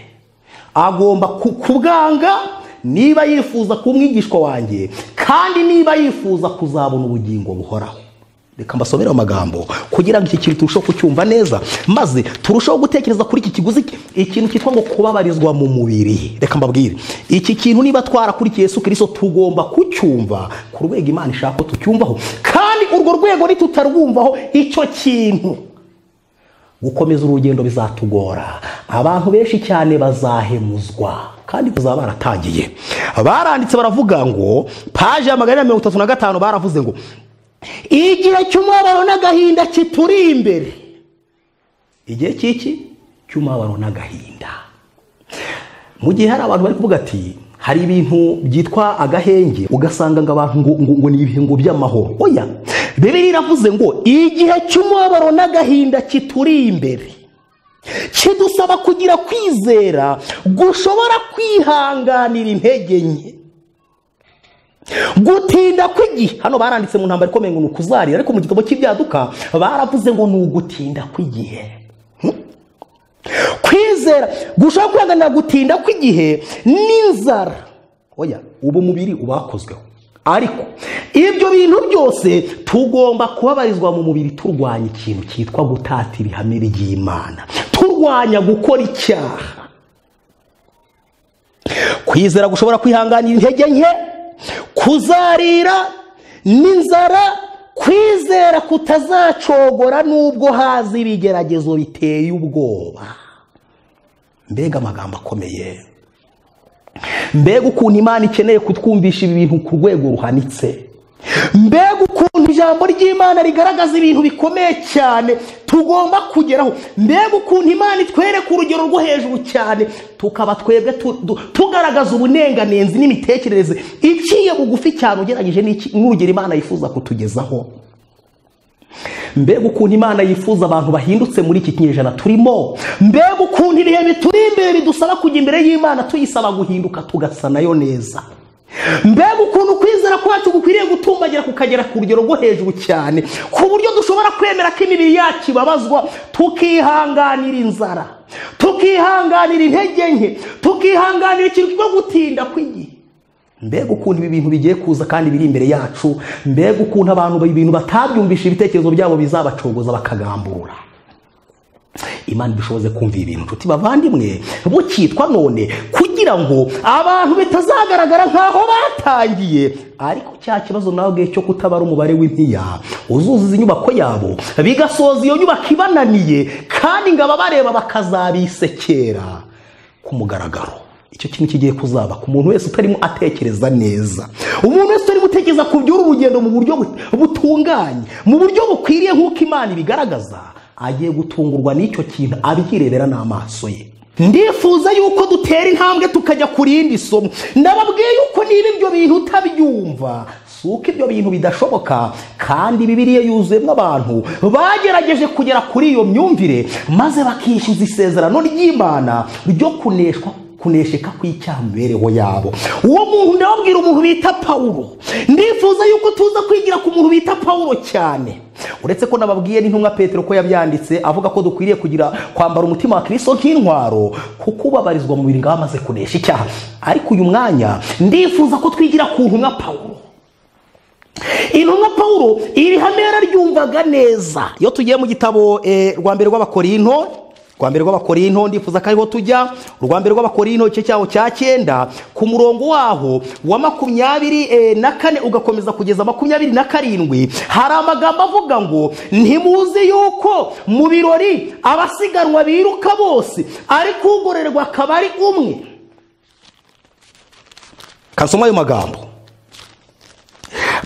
C: agomba ku- kubwanga niba yifuza kuba umwigishwa wanjye kandi niba yifuza kuzabona ubugingo buhoraho reka mbasomere amagambo kugira ngo iki kintu turusheho kucyumva neza maze turusheho gutekereza kuri iki kiguzi ikintu cyitwa ngo kubabarizwa mu mubiri reka mbabwire iki kintu niba twarakurikiye yesu kirisito tugomba kucyumva ku rwego imana ishaka ko tucyumvaho kandi urwo rwego nitutarwumvaho icyo kintu gukomeza urugendo bizatugora abantu benshi cyane bazahemuzwa kandi bazaba baratangiye baranditse baravuga ngo paje ya magana inani na mirongo itatu na gatanu baravuze ngo igihe cy'umubabaro n'agahinda kituri imbere igihe cy'iki cy'umubabaro n'agahinda mu gihe hari abantu bari kuvuga ati hari ibintu byitwa agahenge ugasanga ngo abantu ngo, ngo, ngo ni ibihingo by'amahoro oya bibiri iravuze ngo igihe cy'umubabaro n'agahinda kituri imbere kidusaba kugira kwizera gushobora kwihanganira intege nke gutinda kw'igihe hano baranditse mu ntambaro ikomeye ngo ni ukuzarira ariko mu gitabo cy'ibyaduka baravuze ngo ni ugutinda kw'igihe kwizera gushobora kwihanganira gutinda kw'igihe n'inzara oya ubu mubiri ubakozweho ariko ibyo bintu byose tugomba kubabarizwa mu mubiri turwanya ikintu cyitwa gutata ibihame by'imana turwanya gukora icyaha kwizera gushobora kwihanganira intege nke kuzarira n'inzara kwizera kutazacogora n'ubwo haza ibigeragezo biteye ubwoba mbega amagambo akomeye mbega ukuntu imana ikeneye kutwumvisha ibi bintu ku rwego ruhanitse mbega ukuntu ijambo ry'imana rigaragaza ibintu bikomeye cyane tugomba kugeraho mbega ukuntu imana itwereka urugero rwo hejuru cyane tukaba twebwe tu- du- tugaragaza ubunenganenzi n'imitekerereze iciye bugufi cyane ugereranyije n'iki- n'urugero imana yifuza kutugezaho mbega ukuntu imana yifuza abantu bahindutse muri iki kinyejana turimo mbega ukuntu ibihe bituri imbere bidusaba kujya imbere y'imana tuyisaba guhinduka tugasa nayo neza mbega ukuntu kwizera kwacu gukwiriye gutumbagira kukagera ku rugero rwo hejuru cyane ku buryo dushobora kwemera ko imibiri yacu ibabazwa tukihanganira inzara tukihanganira intege nke tukihanganira ikintu cyo gutinda kw'igihe
D: mbega ukuntu ibi bintu bigiye kuza kandi biri imbere yacu mbega ukuntu abantu ibintu batabyumvisha ibitekerezo byabo bizabacogoza bakagamburura imana ibishoboze kumva ibintu nshuti bavandimwe bukitwa none kugira ngo abantu bitazagaragara nk'aho batangiye ariko cya kibazo nawe ubwe cyo kutabara umubare w'impiya uzuzuza inyubako yabo bigasoza iyo nyubako ibananiye kandi ngo ababareba bakazabisekera ku mugaragaro icyo kintu kigiye kuzaba ku muntu wese utarimo atekereza neza umuntu wese utarimo utekereza ku by'uru rugendo mu buryo bu- butunganye mu buryo bukwiriye nk'uko imana ibigaragaza agiye gutungurwa n'icyo kintu abyirebera n'amaso ye
C: ndifuza yuko dutera intambwe tukajya ku rindi somo ndababwiye yuko niba ibyo bintu utabyumva si uko ibyo bintu bidashoboka kandi bibiriya yuzuyemo abantu bagerageje kugera kuri iyo myumvire maze bakishyuza isezerano ry'imana ryo kuneshwa kunesheka kw'icyamibereho yabo uwo muntu ndababwira umuntu bita pawulo ndifuza yuko tuza kwigira ku muntu bita pawulo cyane uretse ko nababwiye n'intumwa petero ko yabyanditse avuga ko dukwiriye kugira kwambara umutima wa kirisito nk'intwaro kuko ubabarizwa mu birindwi aba amaze kunesha icyaha ariko uyu mwanya ndifuza ko twigira ku ntumwa pawulo intumwa pawulo iri hame yararyumvaga neza iyo tugiye mu gitabo eh, rwa mbere rw'abakorinto rwa mbere rw'abakorinto ndifuza ko ariho tujya urwa mbere rw'abakorinto igice cyaho cya cyenda ku murongo waho wa makumyabiri eh, na kane ugakomeza kugeza makumyabiri na karindwi hari amagambo avuga ngo ntimuzi yuko mu birori abasiganwa biruka bose ariko ugororerwa akaba ari umwe kasoma ayo magambo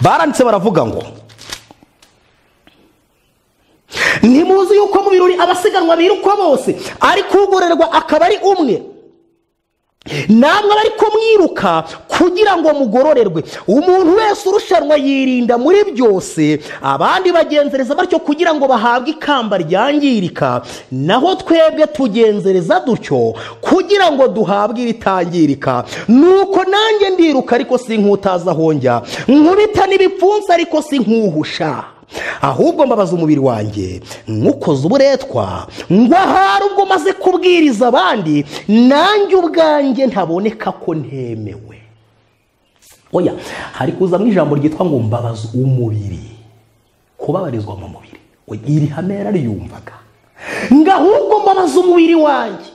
C: baranditse baravuga ngo ntimuzi yuko mu birori abasiganwa birukwa bose ariko ugororerwa akaba ari umwe namwe ariko mwiruka kugira ngo mugororerwe umuntu wese urushanwa yirinda muri byose abandi bagenzereza batyo kugira ngo bahabwe ikamba ryangirika naho twebwe tugenzereza dutyo kugira ngo duhabwe iritangirika nuko nanjye ndiruka ariko sinkutaza aho njya nkubita n'ibipfunsi ariko sinkuhusha ahubwo mbabaza umubiri wanjye nywukoze uburetwa ngo ahari ubwo maze kubwiriza abandi nanjye ubwanjye ntaboneka ko ntemewe oya hari kuzamo ijambo ryitwa ngo mbabaza umubiri kubabarizwa mu mubiri Oya, iri hame yarariyumvaga ngo ahubwo mbabaza umubiri wanjye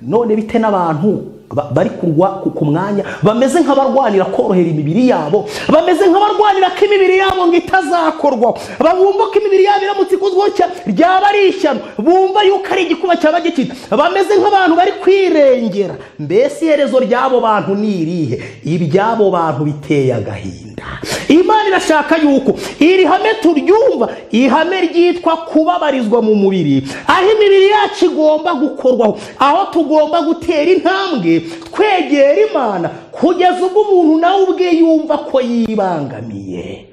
C: none bite n'abantu ba- bari kurwa ku- ku mwanya bameze nk'abarwanira korohera imibiri yabo bameze nk'abarwanira ko imibiri yabo ngo itazakorwaho babumva ko imibiri yabo iramutse ikozweho cyane ryaba ari ishyano bumva yuko ari igikuba cyaba gikita bameze nk'abantu bari kwirengera mbese iherezo ry'abo bantu ni irihe iby'abo bantu biteye agahinda imana irashaka yuko iri hame turyumva ihame ryitwa kubabarizwa mu mubiri aho imibiri yacu igomba gukorwaho aho tugomba gutera intambwe twegera imana kugeza ubwo umuntu nawe ubwe yumva ko yibangamiye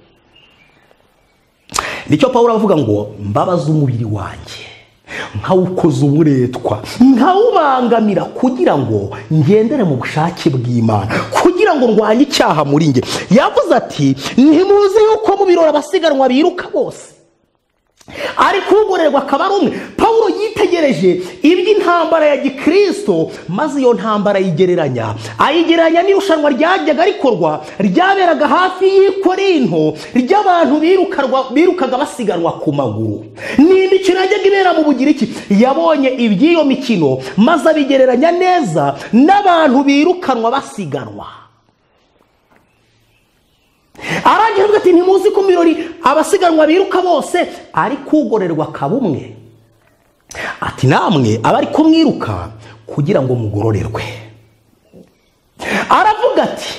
C: nicyo pawulo avuga ngo mbabaza umubiri wanjye nkawukoza uburetwa nkawubangamira kugira ngo ngendere mu bushake bw'imana kugira ngo ndwanye icyaha muri nge yavuze ati ntimuzi yuko mu birori abasiganwa biruka bose ariko ugororerwa akaba ari umwe pawulo yitegereje iby'intambara ya gikristo maze iyo ntambara ayigereranya ayigereranya n'irushanwa ryajyaga rikorwa ryaberaga hafi y'ikorinto ry'abantu birukarwa- birukaga basiganwa ku maguru ni imikino yajyaga ibera mu bugiriki yabonye iby'iyo mikino maze abigereranya neza n'abantu birukanwa basiganwa arangije avuga ati ntimuzi ko mu birori abasiganwa biruka bose ariko ugororerwa akaba umwe ati namwe abari kumwiruka kugira ngo mugororerwe aravuga ati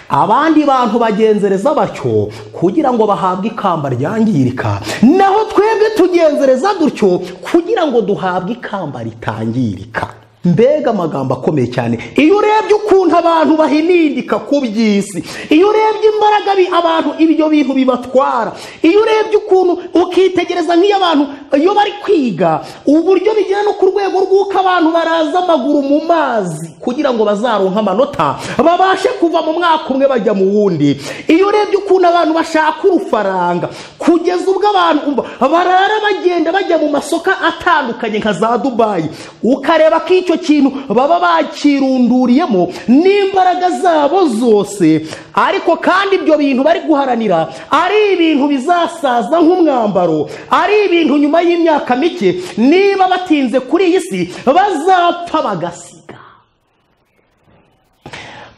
C: abandi bantu bagenzereza batyo kugira ngo bahabwe ikamba ryangirika naho twebwe tugenzereza dutyo kugira ngo duhabwe ikamba ritangirika mbega amagambo akomeye cyane iyo urebye ukuntu abantu bahinindika ku by'isi iyo urebye imbaraga bi- abantu ibyo bintu bibatwara iyo urebye ukuntu ukitegereza nk'iyo abantu iyo bari kwiga uburyo bigera no ku rwego rw'uko abantu baraza amaguru mu mazi kugira ngo bazaronke amanota babashe kuva mu mwaka umwe bajya mu wundi iyo urebye ukuntu abantu bashaka urufaranga kugeza ubwo abantu umva, barara bagenda bajya mu masoko atandukanye nka za dubayi ukareba ko icyo icyo kintu baba bakirunduriyemo n'imbaraga zabo zose ariko kandi ibyo bintu bari guharanira ari ibintu bizasaza nk'umwambaro ari ibintu nyuma y'imyaka mike niba batinze kuri iyi si bazapfa bagasiga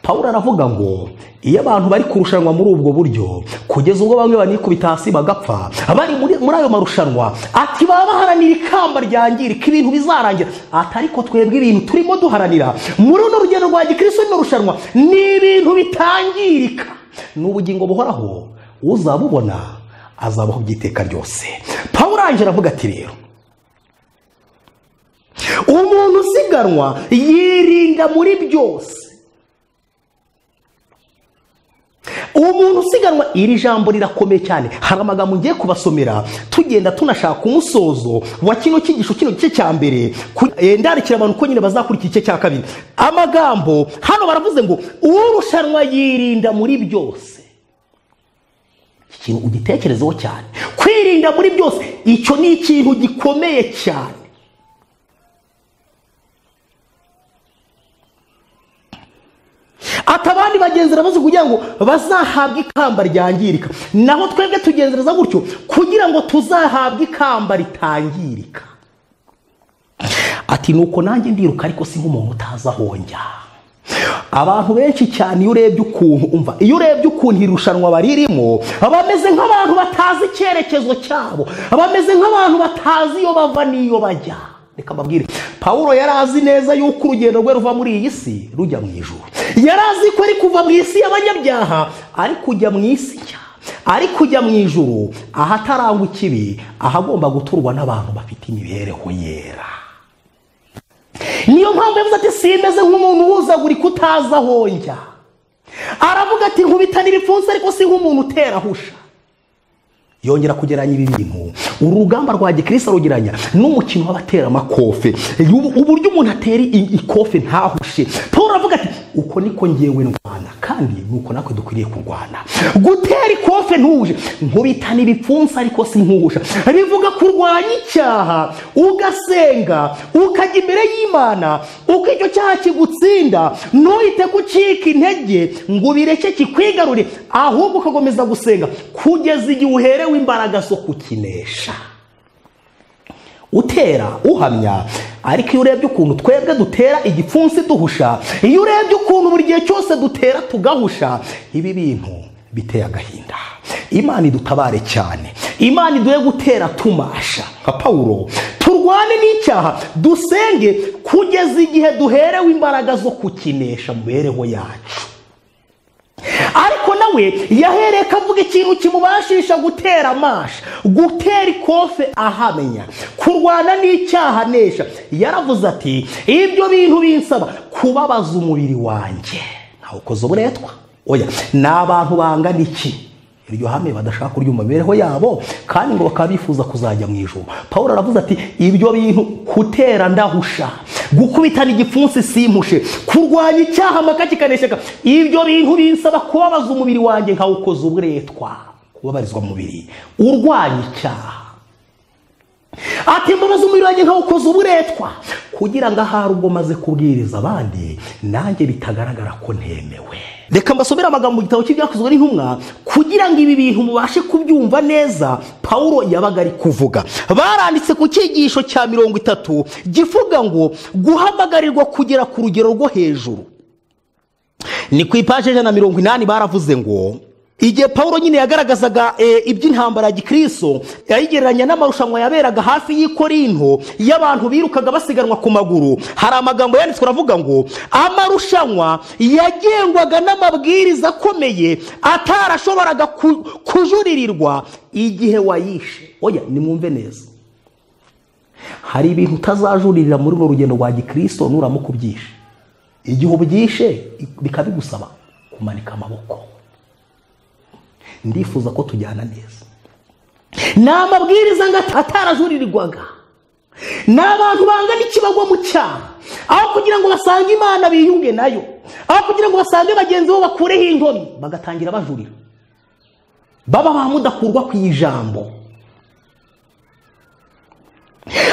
C: pawulo aravuga ngo iyo abantu bari kurushanwa muri ubwo buryo kugeza ubwo bamwe banikubita hasi bagapfa bari muri muri ayo marushanwa ati baba baharanira ikamba ryangirika ibintu bizarangira ati ariko twebwe ibintu turimo duharanira muri runo rugendo rwa gikristo rino rushanwa ni ibintu bitangirika ni ubugingo buhoraho uzabubona azabaho by'iteka ryose pawulo arangije aravuga ati rero umuntu usiganwa yirinda muri byose umuntu usiganwa iri jambo rirakomeye cyane hari amagambo ngiye kubasomera tugenda tunashaka umusozo wa kino cyigisho kino gice cya mbere ku- eh, ndarikira abantu ko nyine bazakurikira igice cya kabiri amagambo hano baravuze ngo urushanwa yirinda muri byose iki kintu ugitekerezeho cyane kwirinda muri byose icyo ni ikintu gikomeye cyane ati abandi bagenzera bazi kugira ngo bazahabwe ikamba ryangirika naho twebwe tugenzereza gutyo kugira ngo tuzahabwe ikamba ritangirika ati nuko nanjye ndiruka ariko si nk'umuntu utazi aho njya abantu benshi cyane iyo urebye ukuntu umva iyo urebye ukuntu irushanwa baririmo bameze nk'abantu batazi icyerekezo cyabo bameze nk'abantu batazi iyo bava n'iyo bajya reka mbabwire pawulo yari azi neza yuko urugendo rwe ruva muri iyi si rujya mu ijuru yari azi ko ari kuva mu isi y'abanyabyaha ari kujya mu isi nshya ari kujya mu ijuru ahatarangwa ikibi ahagomba guturwa n'abantu bafite imibereho yera niyo mpamvu yavuze ati simeze nk'umuntu wuzagurika utazi aho njya aravuga ati nkubitanira ipfunsi ariko si nk'umuntu uterahusha yongera kugeranya ibi bintu uru rugamba rwa gikirisi arugeranya n'umukino w'abateramakofe Ubu- uburyo umuntu atera i- ikofe ntahushe paul aravuga ati uko niko ngewe ndwana kandi nuko natwe dukwiriye kurwana gutera ikofe ntuhuje nkubitana ibipfunsi ariko si nkuhusha bivuga kurwanya icyaha ugasenga ukajya imbere y'imana uko icyo cyaha kigutsinda ntuhite gucika intege ngo ubireke kikwigarure ahubwo ugakomeza gusenga kugeza igihe uherewe imbaraga zo kukinesha utera uhamya ariko iyo urebye ukuntu twebwe dutera igipfunsi duhusha iyo urebye ukuntu buri gihe cyose dutera tugahusha ibi bintu biteye agahinda imana idutabare cyane imana iduhe gutera tumasha nka pawulo turwane n'icyaha dusenge kugeza igihe duherewe imbaraga zo kukinesha mu mibereho yacu ariko nawe yahereye kavuga ikintu kimubashisha gutera amasha gutera ikofe ahamenya kurwana n'icyaha anesha yaravuze ati ibyo bintu binsaba kubabaza umubiri wanjye ntawe ukoze uburetwa oya ni abantu bangana iki iryo hame badashaka kurya mu mibereho yabo kandi ngo bakaba bifuza kuzajya mu ijoro pawulo aravuze ati ibyo bintu kutera ndahusha gukubitana igipfunsi simpushe kurwanya icyaha amaka kikaneshyaka ibyo bintu binsaba kubabaza umubiri wanjye nkawukoza uburetwa kubabarizwa mu mubiri urwanya icyaha ati mbabaza umubiri wanjye nkawukoza uburetwa kugira ngo ahari ubwo maze kubwiriza abandi nanjye bitagaragara ko ntemewe reka mbasomere amagambo mu gitabo cy'ibyakozwe n'intumwa kugira ngo ibi bintu mubashe kubyumva neza pawulo yabaga ari kuvuga baranditse ku cyigisho cya mirongo itatu givuga ngo guhamagarirwa kugera ku rugero rwo hejuru ni ku ipaji ijana na mirongo inani baravuze ngo igihe paul nyine yagaragazaga eh, iby'intambara ya gikristo yayigereranya n'amarushanwa yaberaga hafi y'i korinto y'abantu birukaga basiganwa ku maguru hari amagambo yanditswe aravuga ngo amarushanwa yagengwaga n'amabwiriza akomeye atarashoboraga ku- kujuririrwa igihe wayishe oya nimwumve neza hari ibintu utazajuririra muri urwo rugendo rwa gikristo nuramuka ubyishe igihe ubyishe bikaba bigusaba kumanika amaboko ndifuza ko tujyana neza ni amabwiriza ngo atarajuririrwaga ni abantu bangana iki bagwa mu cyaha aho kugira ngo basange imana biyunge nayo aho kugira ngo basange bagenzi bo bakureho inkomi bagatangira bajurira baba bamudakurwa ku ijambo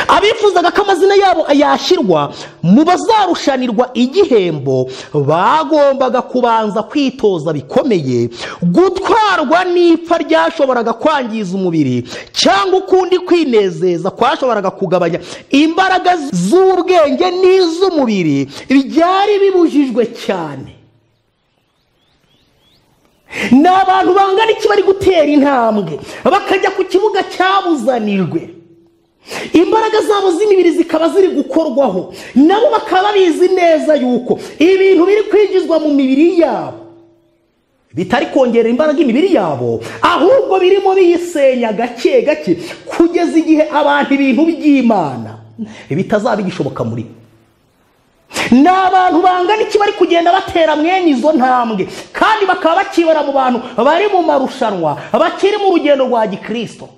C: abifuzaga ko amazina yabo yashyirwa mu bazarushanirwa igihembo bagombaga kubanza kwitoza bikomeye gutwarwa n'ipfa ryashoboraga kwangiza umubiri cyangwa ukundi kwinezeza kwashoboraga kugabanya imbaraga z'ubwenge n'iz'umubiri byari bibujijwe cyane ni abantu bangana iki bari gutera intambwe bakajya ku kibuga cyabuzanijwe imbaraga zabo z'imibiri zikaba ziri gukorwaho nabo bakaba babizi neza yuko ibintu biri kwinjizwa mu mibiri yabo bitari kongera imbaraga imibiri yabo ahubwo birimo biyisenya gake gake kugeza igihe abantu ibintu by'imana bitazaba igishoboka muri bo ni abantu bangana iki bari kugenda batera mwene izo ntambwe kandi bakaba bakibara mu bantu bari mu marushanwa bakiri mu rugendo rwa gikirisito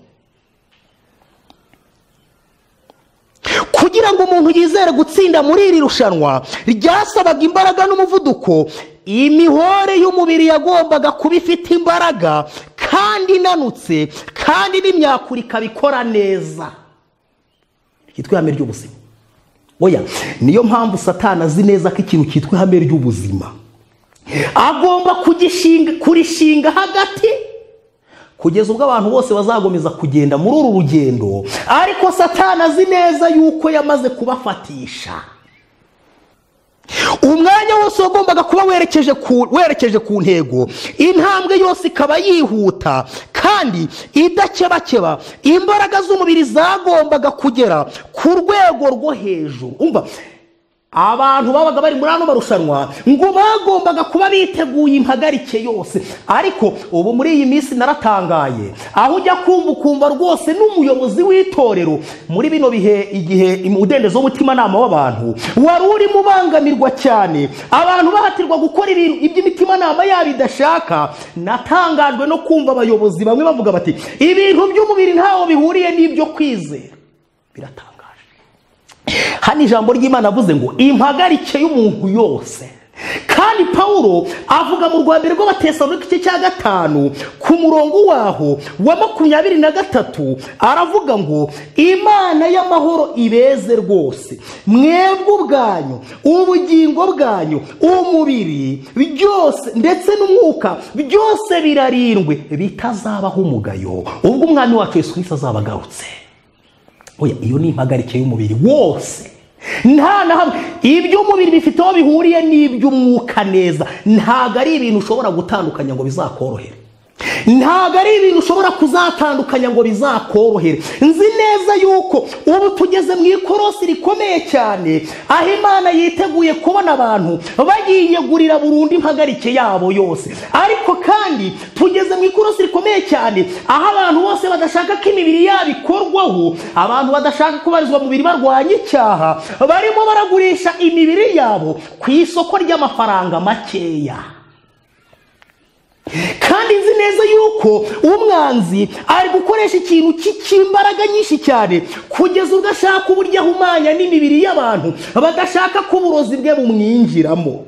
C: kugira ngo umuntu yizere gutsinda muri iri rushanwa ryasabaga imbaraga n'umuvuduko imihore y'umubiri yagombaga kuba ifite imbaraga kandi inanutse kandi n'imyakura ikabikora neza ryitwa ihame ry'ubuzima oya niyo mpamvu satana azi neza ko ikintu cyitwa ihame ry'ubuzima agomba kugishinga kurishinga hagati kugeza ubwo abantu bose bazagomeza kugenda muri uru rugendo ariko satana azi neza yuko yamaze kubafatisha umwanya wose wagombaga kuba werekeje ku werekeje ku ntego intambwe yose ikaba yihuta kandi idakebakeba imbaraga z'umubiri zagombaga kugera ku rwego rwo hejuru umva abantu babaga bari muri ano marushanwa ngo bagombaga kuba biteguye impagarike yose ariko ubu muri iyi minsi naratangaye aho ujya kumva ukumva rwose n'umuyobozi w'itorero muri bino bihe igihe umudendezo w'umutimanama w'abantu wari urimo ubangamirwa cyane abantu bahatirwa gukora iby'imitimanama yabo idashaka natangajwe no kumva abayobozi bamwe bavuga bati ibintu by'umubiri ntaho bihuriye n'ibyo kwizera biratanga hano ijambo ry'imana avuze ngo impagarike y'umuntu yose kandi paul avuga mu rwa mbere rw'abatesalonika igice cya gatanu ku murongo waho wa makumyabiri na gatatu aravuga ngo imana y'amahoro ibeze rwose mwebwe ubwanyu ubugingo bwanyu umubiri byose ndetse n'umwuka byose birarindwe bitazabaho umugayo ubwo umwami wacu Yesu Kristo azaba agarutse oya iyo ni impagarike y'umubiri wose nta na hamwe iby'umubiri bifite aho bihuriye n'iby'umwuka neza ntabwo ari ibintu ushobora gutandukanya ngo bizakorohere ntabwo ari ibintu ushobora kuzatandukanya ngo bizakorohere nzi neza yuko ubu tugeze mu ikorosi rikomeye cyane aho imana yiteguye kubona abantu bagiyegurira burundu impagarike yabo yose ariko kandi tugeze mu ikorosi rikomeye cyane aho abantu bose badashaka ko imibiri yabo ikorwaho abantu badashaka kubarizwa mu biri barwanya icyaha barimo baragurisha imibiri yabo ku isoko ry'amafaranga makeya kandi nzi neza yuko umwanzi ari gukoresha ikintu cy'imbaraga nyinshi cyane kugeza ubwo ashaka uburyo ahumanya n'imibiri y'abantu badashaka ko uburozi bwe bumwinjiramo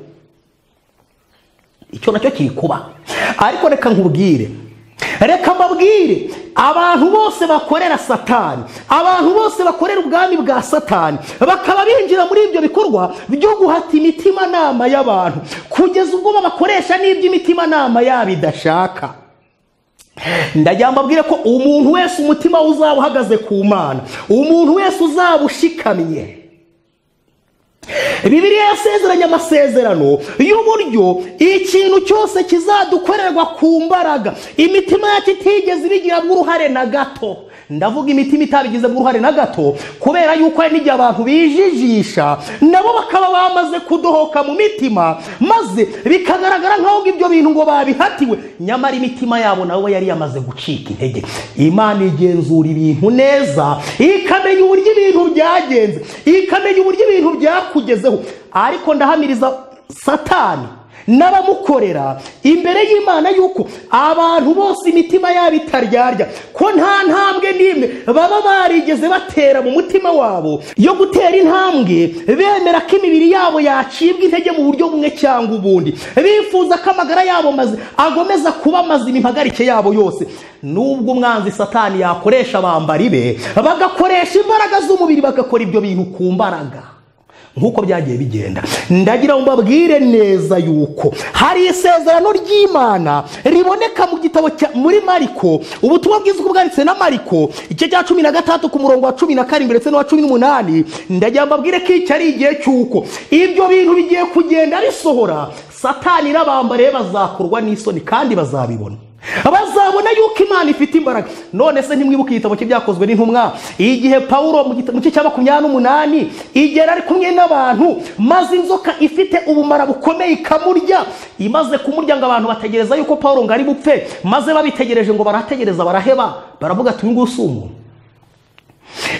C: icyo nacyo kikuba ariko reka nkubwire reka mbabwire abantu bose bakorera satani abantu bose bakorera ubwami bwa satani bakaba binjira muri ibyo bikorwa byo guhata imitimanama y'abantu kugeza ubwo babakoresha n'iby'imitimanama yabo idashaka ndagira mbabwire ko umuntu wese umutima we uzaba uhagaze ku mana umuntu wese uzaba ushikamye bibiriya yasezeranye amasezerano y'uburyo ikintu cyose kizadukorerwa ku mbaraga imitima yacu itigeze ibigiramo uruhare na gato ndavuga imitima itabigizemo uruhare na gato kubera yuko hari n'igihe abantu bijijisha nabo bakaba bamaze kudohoka mu mitima maze bikagaragara nk'aho ibyo bintu ngo babihatiwe nyamara imitima yabo nawe yari yamaze gucika intege imana igenzura ibintu neza ikamenya uburyo ibintu byagenze ikamenya uburyo ibintu byakugezeho ariko ndahamiriza satani n'abamukorera imbere y'imana y'uko abantu bose imitima yabo itaryarya ko nta ntambwe n'imwe baba barigeze batera mu mutima wabo yo gutera intambwe bemera ko imibiri yabo yacibwa intege mu buryo bumwe cyangwa ubundi bifuza ko amagara yabo mazi- agomeza kuba mazima impagarike yabo yose nubwo umwanzi satani yakoresha abambari be bagakoresha imbaraga z'umubiri bagakora ibyo bintu ku mbaraga nk'uko byagiye bigenda ndagira ngo mbabwire neza yuko hari isezerano ry'imana riboneka mu gitabo cya muri mariko ubutumwa bwiza uko bwanditse na mariko igice cya cumi na gatandatu ku murongo wa cumi na karindwi ndetse n'uwa cumi n'umunani ndagira ngo mbabwire ko iki ari igihe cy'uko ibyo bintu bigiye kugenda bisohora satani n'abambare be bazakorwa n'isoni kandi bazabibona bazabona yuko imana ifite imbaraga none se ntimwibuke igitabo cye byakozwe n'intumwa igihe pawulo mu gita- mu gice cya makumyabiri n'umunani igera ari kumwe n'abantu maze inzoka ifite ubumara bukomeye ikamurya imaze kumurya ngo abantu bategereza yuko pawulo ngo ari bupfe maze babitegereje ngo barategereza baraheba baravuga ati uyu nguyu si umuntu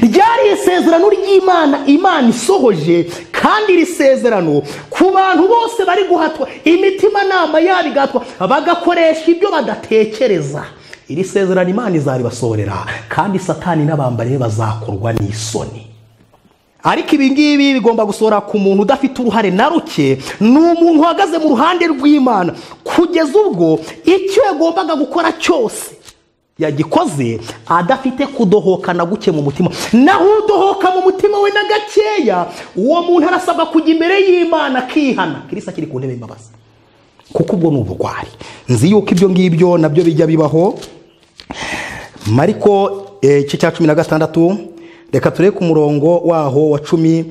C: ryari isezerano ry'imana imana isohoje kandi iri sezerano ku bantu bose bari guhatwa imitimanama yabo igatwa bagakoresha ibyo badatekereza iri sezerano imana izaribasohorera kandi satani n'abambari be bazakorwa n'isoni ariko ibi ngibi bigomba gusohora ku muntu udafite uruhare na ruke ni umuntu uhagaze mu ruhande rw'imana kugeza ubwo icyo yagombaga gukora cyose yagikoze adafite kudohoka na guke mu mutima naho udohoka mu mutima we na gakeya uwo muntu arasabwa kujya imbere y'imana akihana kirisa kiri ku ntebe y'imbabazi kuko ubwo ni uburwayi nzi yuko ibyo ngibyo nabyo bijya bibaho mariko eh, igice cya cumi na gatandatu reka turebe ku murongo waho wa cumi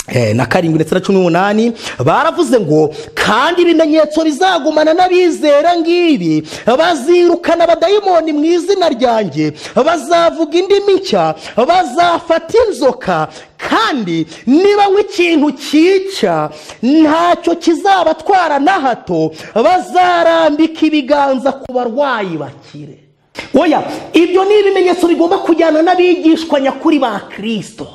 C: eh, na karindwi ndetse na cumi n'umunani baravuze ngo kandi ibimenyetso bizagumana n'abizera ngibi bazirukana abadayimoni mu izina ryanjye bazavuga indimi nshya bazafata inzoka kandi niba nk'ikintu cyica ntacyo kizabatwara na hato bazarambika ibiganza ku barwayi bakire oya ibyo ni ibimenyetso bigomba kujyana n'abigishwa nyakuri ba kirisito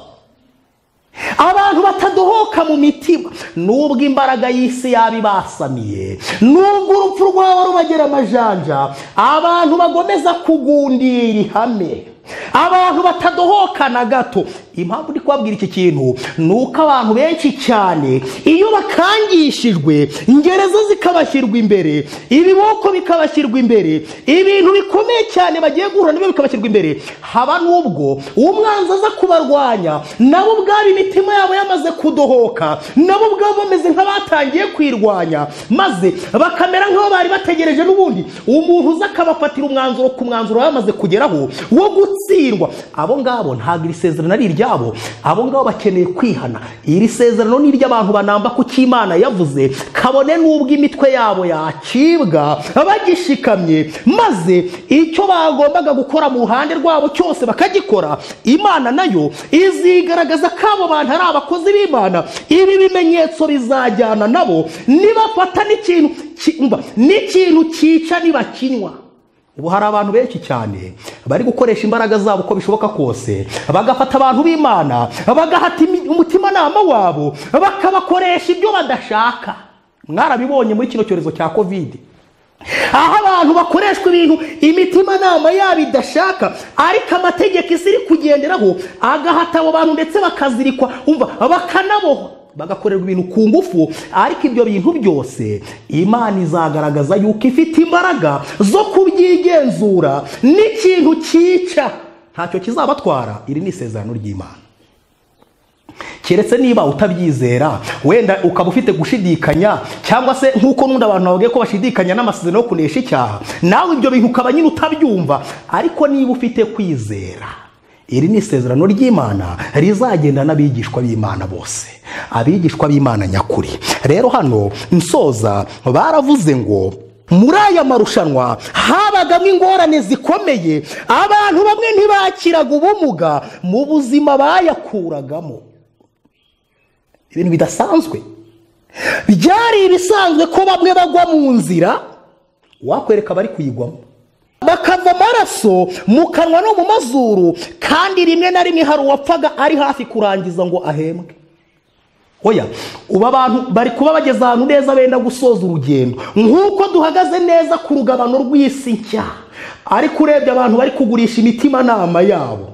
C: abantu batadohoka mu mitima nubwo imbaraga y'isi yaba ibasamiye nubwo urupfu rwaba rubagera amajanja abantu bagomeza kugundira ihame abantu batadohoka na gato impamvu ndi kubabwira iki kintu ni uko abantu benshi cyane iyo bakangishijwe ingereza zikabashyirwa imbere ibiboko bikabashyirwa imbere ibintu bikomeye cyane bagiye guhura nabyo bikabashyirwa imbere haba n'ubwo umwanzi aza kubarwanya nabo ubwabo imitima yabo yamaze kudohoka nabo ubwabo bameze nk'abatangiye kwirwanya maze bakamera nk'aho bari bategereje n'ubundi umuntu uza akabafatira umwanzuro ku mwanzuro yamaze kugeraho wo gutsindwa abo ngabo ntabwo iri sezerano ari iryabo abo ngabo bakeneye kwihana iri sezerano ni iry'abantu banamba ku cyo imana yavuze kabone n'ubwo imitwe yabo yacibwa bagishikamye maze icyo bagombaga gukora mu ruhande rwabo cyose bakagikora imana nayo izigaragaza ko abo bantu ari abakozi b'imana ibi bimenyetso bizajyana nabo nibafata n'ikintu ki- umva, n'ikintu cyica nibakinywa ubu hari abantu benshi cyane bari gukoresha imbaraga zabo uko bishoboka kose bagafata abantu b'imana bagahata imi- umutimanama wabo bakabakoresha ibyo badashaka mwarabibonye muri kino cyorezo cya kovide aho abantu bakoreshwa ibintu imitimanama yabo idashaka ariko amategeko isi iri kugenderaho agahata abo bantu ndetse bakazirikwa umva bakanabohwa bagakorerwa ibintu ku ngufu ariko ibyo bintu byose imana izagaragaza yuko ifite imbaraga zo kubyigenzura n'ikintu cyica ntacyo kizabatwara iri ni isezerano ry'imana keretse niba utabyizera wenda ukaba ufite gushidikanya cyangwa se nk'uko n'undi abantu bavuga ko bashidikanya n'amasezerano yo kunesha icyaha nawe ibyo bintu ukaba nyine utabyumva ariko niba ufite kwizera iri ni isezerano ry'imana rizagenda n'abigishwa b'imana bose abigishwa b'imana nyakuri rero hano nsoza baravuze ngo muri aya marushanwa habagamo ingorane zikomeye abantu bamwe ntibakiraga ubumuga mu buzima bayakuragamo ibintu bidasanzwe byari ibisanzwe ko bamwe bagwa mu nzira wakwereka abari kuyigwamo bakava amaraso mu kanwa no mu mazuru kandi rimwe na rimwe hari uwapfaga ari hafi kurangiza ngo ahembwe oya ubu abantu bari kuba bageze ahantu neza benda gusoza urugendo nk'uko duhagaze neza ku rugabano rw'isi nshya ariko urebye abantu bari kugurisha imitimanama yabo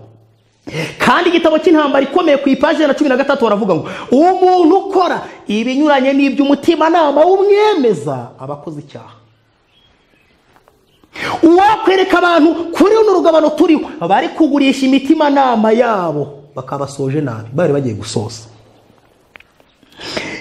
C: kandi igitabo cy'intambara ikomeye ku ipaji na cumi na gatatu baravuga ngo umuntu ukora ibinyuranye n'iby'umutimanama w'umwemeza aba akoze icyaha uwakwereka abantu kuri runo rugabano turiho bari kugurisha imitimanama yabo bakabasoje nabi bari bagiye gusoza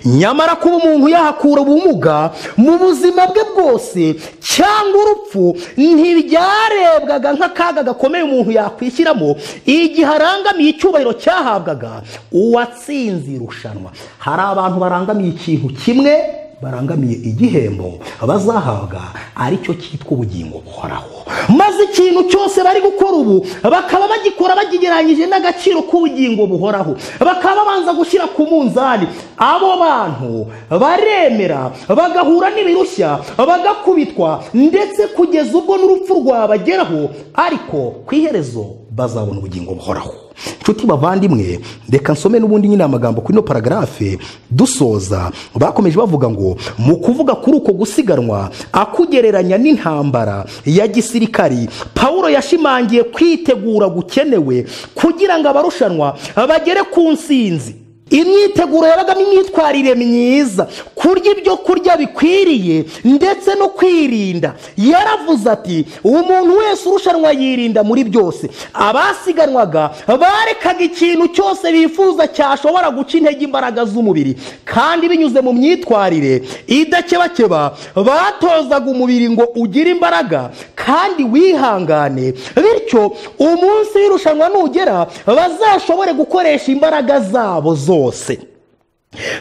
C: nyamara kuba umuntu yahakura ubumuga mu buzima bwe bwose cyangwa urupfu ntibyarebwaga nk'akaga gakomeye umuntu yakwishyiramo igihe arangamiye icyubahiro cyahabwaga uwatsinze irushanwa hari abantu barangamiye ikintu kimwe barangamiye igihembo bazahabwa aricyo cyitwa ubugingo buhoraho maze ikintu cyose bari gukora ubu bakaba bagikora bakigereranyije n'agaciro k'ubugingo buhoraho bakaba babanza gushyira ku munzani abo bantu baremera bagahura n'ibirushya bagakubitwa ndetse kugeza ubwo n'urupfu rwabageraho ariko ku iherezo bazabona ubugingo buhoraho inshuti bavandimwe reka nsome n'ubundi nyine amagambo kuri ino paragarafe dusoza bakomeje bavuga ngo mu kuvuga kuri uko gusiganwa akugereranya n'intambara ya gisirikari paul yashimangiye kwitegura gukenewe kugira ngo abarushanwa bagere ku nsinzi imyiteguro yabagamo imyitwarire myiza kurya ibyo kurya bikwiriye ndetse no kwirinda yaravuze ati umuntu wese urushanwa yirinda muri byose abasiganwaga barekaga ikintu cyose bifuza cyashobora guca intege imbaraga z'umubiri kandi binyuze mu myitwarire idakebakeba batozaga umubiri ngo ugire imbaraga kandi wihangane bityo umunsi w'irushanwa nugera bazashobore gukoresha imbaraga zabo zose zose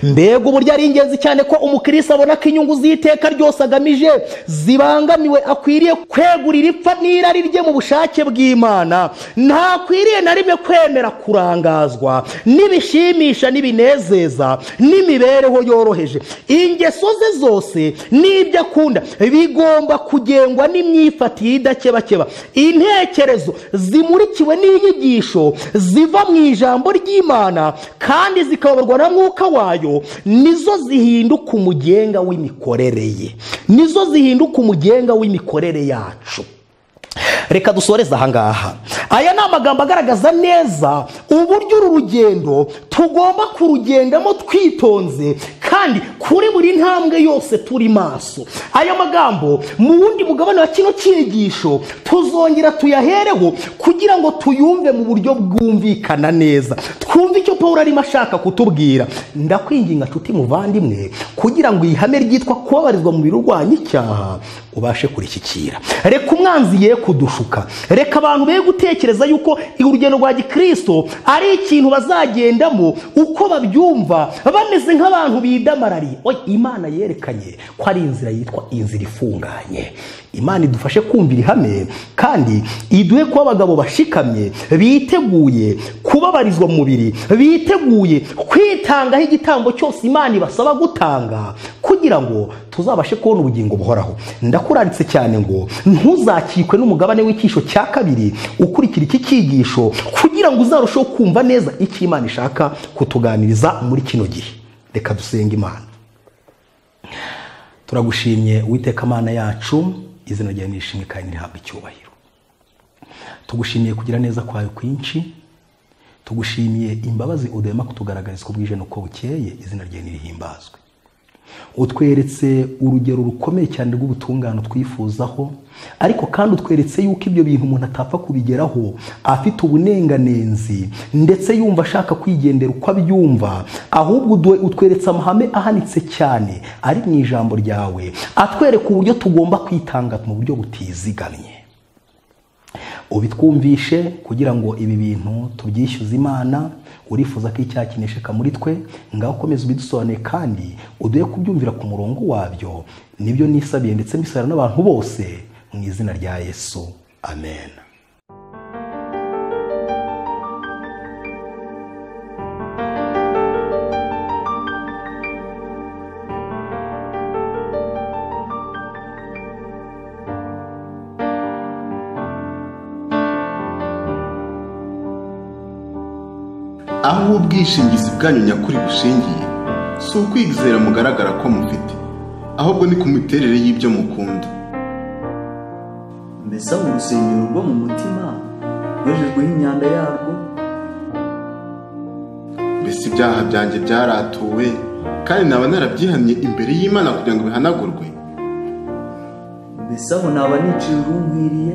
C: mbega uburyo ari ingenzi cyane ko umukirisitu abona ko inyungu z'iteka ryose agamije zibangamiwe akwiriye kwegurira ipfa n'irari rye mu bushake bw'imana ntakwiriye na rimwe kwemera kurangazwa n'ibishimisha n'ibinezeza n'imibereho yoroheje ingeso ze zose n'ibyo akunda bigomba kugengwa n'imyifatire idakebakeba intekerezo zimurikiwe n'inyigisho ziva mu ijambo ry'imana kandi zikayoborwa na mwuka wawe wayo nizo zihinduka umugenga w'imikorere ye nizo zihinduka umugenga w'imikorere yacu reka dusoreze ahangaha aya ni amagambo agaragaza neza uburyo uru rugendo tugomba kurugendamo twitonze kandi kuri buri ntambwe yose turi maso aya magambo mu wundi mugabane wa kino cyigisho tuzongera tuyahereho kugira ngo tuyumve mu buryo bwumvikana neza twumve icyo paul arimo ashaka kutubwira ndakwinginga nshuti muvandimwe kugira ngo ihame ryitwa kubabarizwa mu biro urwanya icyaha ubashe kurishyikira reka umwanzi ye kudushuka reka abantu be gutekereza yuko urugendo rwa gikristo ari ikintu bazagendamo uko babyumva bameze nk'abantu bidamarariye imana yerekanye ko ari inzira yitwa inzira ifunganye imana idufashe kumvira ihame kandi iduhe kuba abagabo bashikamye biteguye kubabarizwa mu mubiri biteguye kwitangaho igitambo cyose imana ibasaba gutanga kugira ngo tuzabashe kubona ubugingo buhoraho ndakuraritse cyane ngo ntuzakikwe n'umugabane w'icyisho cya kabiri ukurikira iki cyigisho kugira ngo uzarusheho kumva neza icyo imana ishaka kutuganiriza muri kino gihe reka dusenge imana turagushimye uwiteka amana yacu izina ryawe nishimwe kandi rihabwa icyubahiro tugushimiye kugira neza kwawe kwinshi tugushimiye imbabazi udahema kutugaragariza uko bwije n'uko bukeye izina ryawe ntirihimbazwe utweretse urugero rukomeye cyane rw'ubutungane twifuzaho ariko kandi utweretse yuko ibyo bintu umuntu atapfa kubigeraho afite ubunenganenzi ndetse yumva ashaka kwigendera uko abyumva ahubwo utweretse amahame ahanitse cyane ari mu ijambo ryawe atwereka uburyo tugomba kwitanga mu buryo butizigamye ubitwumvishe kugira ngo ibi bintu tubyishyuze imana urifuza ko icyaha kinesheka muri twe ngaho ukomeze ubidusobanure kandi uduhe kubyumvira ku murongo wabyo nibyo nisabiye ndetse mbisabira n'abantu bose mu izina rya yesu amen
A: aho ubwishingizi bwanyu nyakuri bushingiye si ukwizera mugaragara ko mufite ahubwo ni ku miterere y'ibyo mukunda
B: mbese aho urusengero rwo mu mutima rwejejweho imyanda yarwo
A: mbese ibyaha byanjye byaratuwe kandi naba narabyihamye imbere y'imana kugira ngo bihanagurwe
B: mbese aho naba niciye urunkwiriye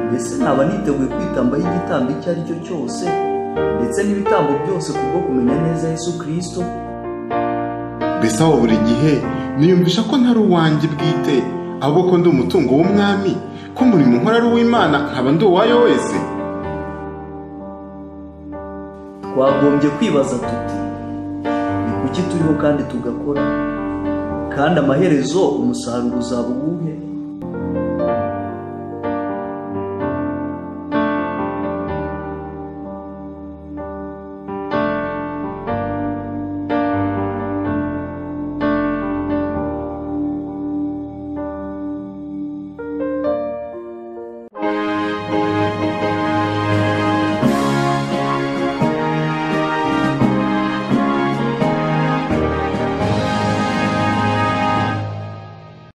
B: mbese naba niteguye kwitambaho igitambo icyo ari cyo cyose ndetse n'ibitambo byose kubwo kumenya neza yesu kirisito
A: mbese aho buri gihe niyumvisha ko ntari uwanjye bwite ahubwo ko ndi umutungo w'umwami ko umurimo nkora ari uw'imana nkaba ndi uwayo wese
B: twagombye kwibaza tuti ni kuki turiho kandi tugakora kandi amaherezo umusaruro uzaba uwuhe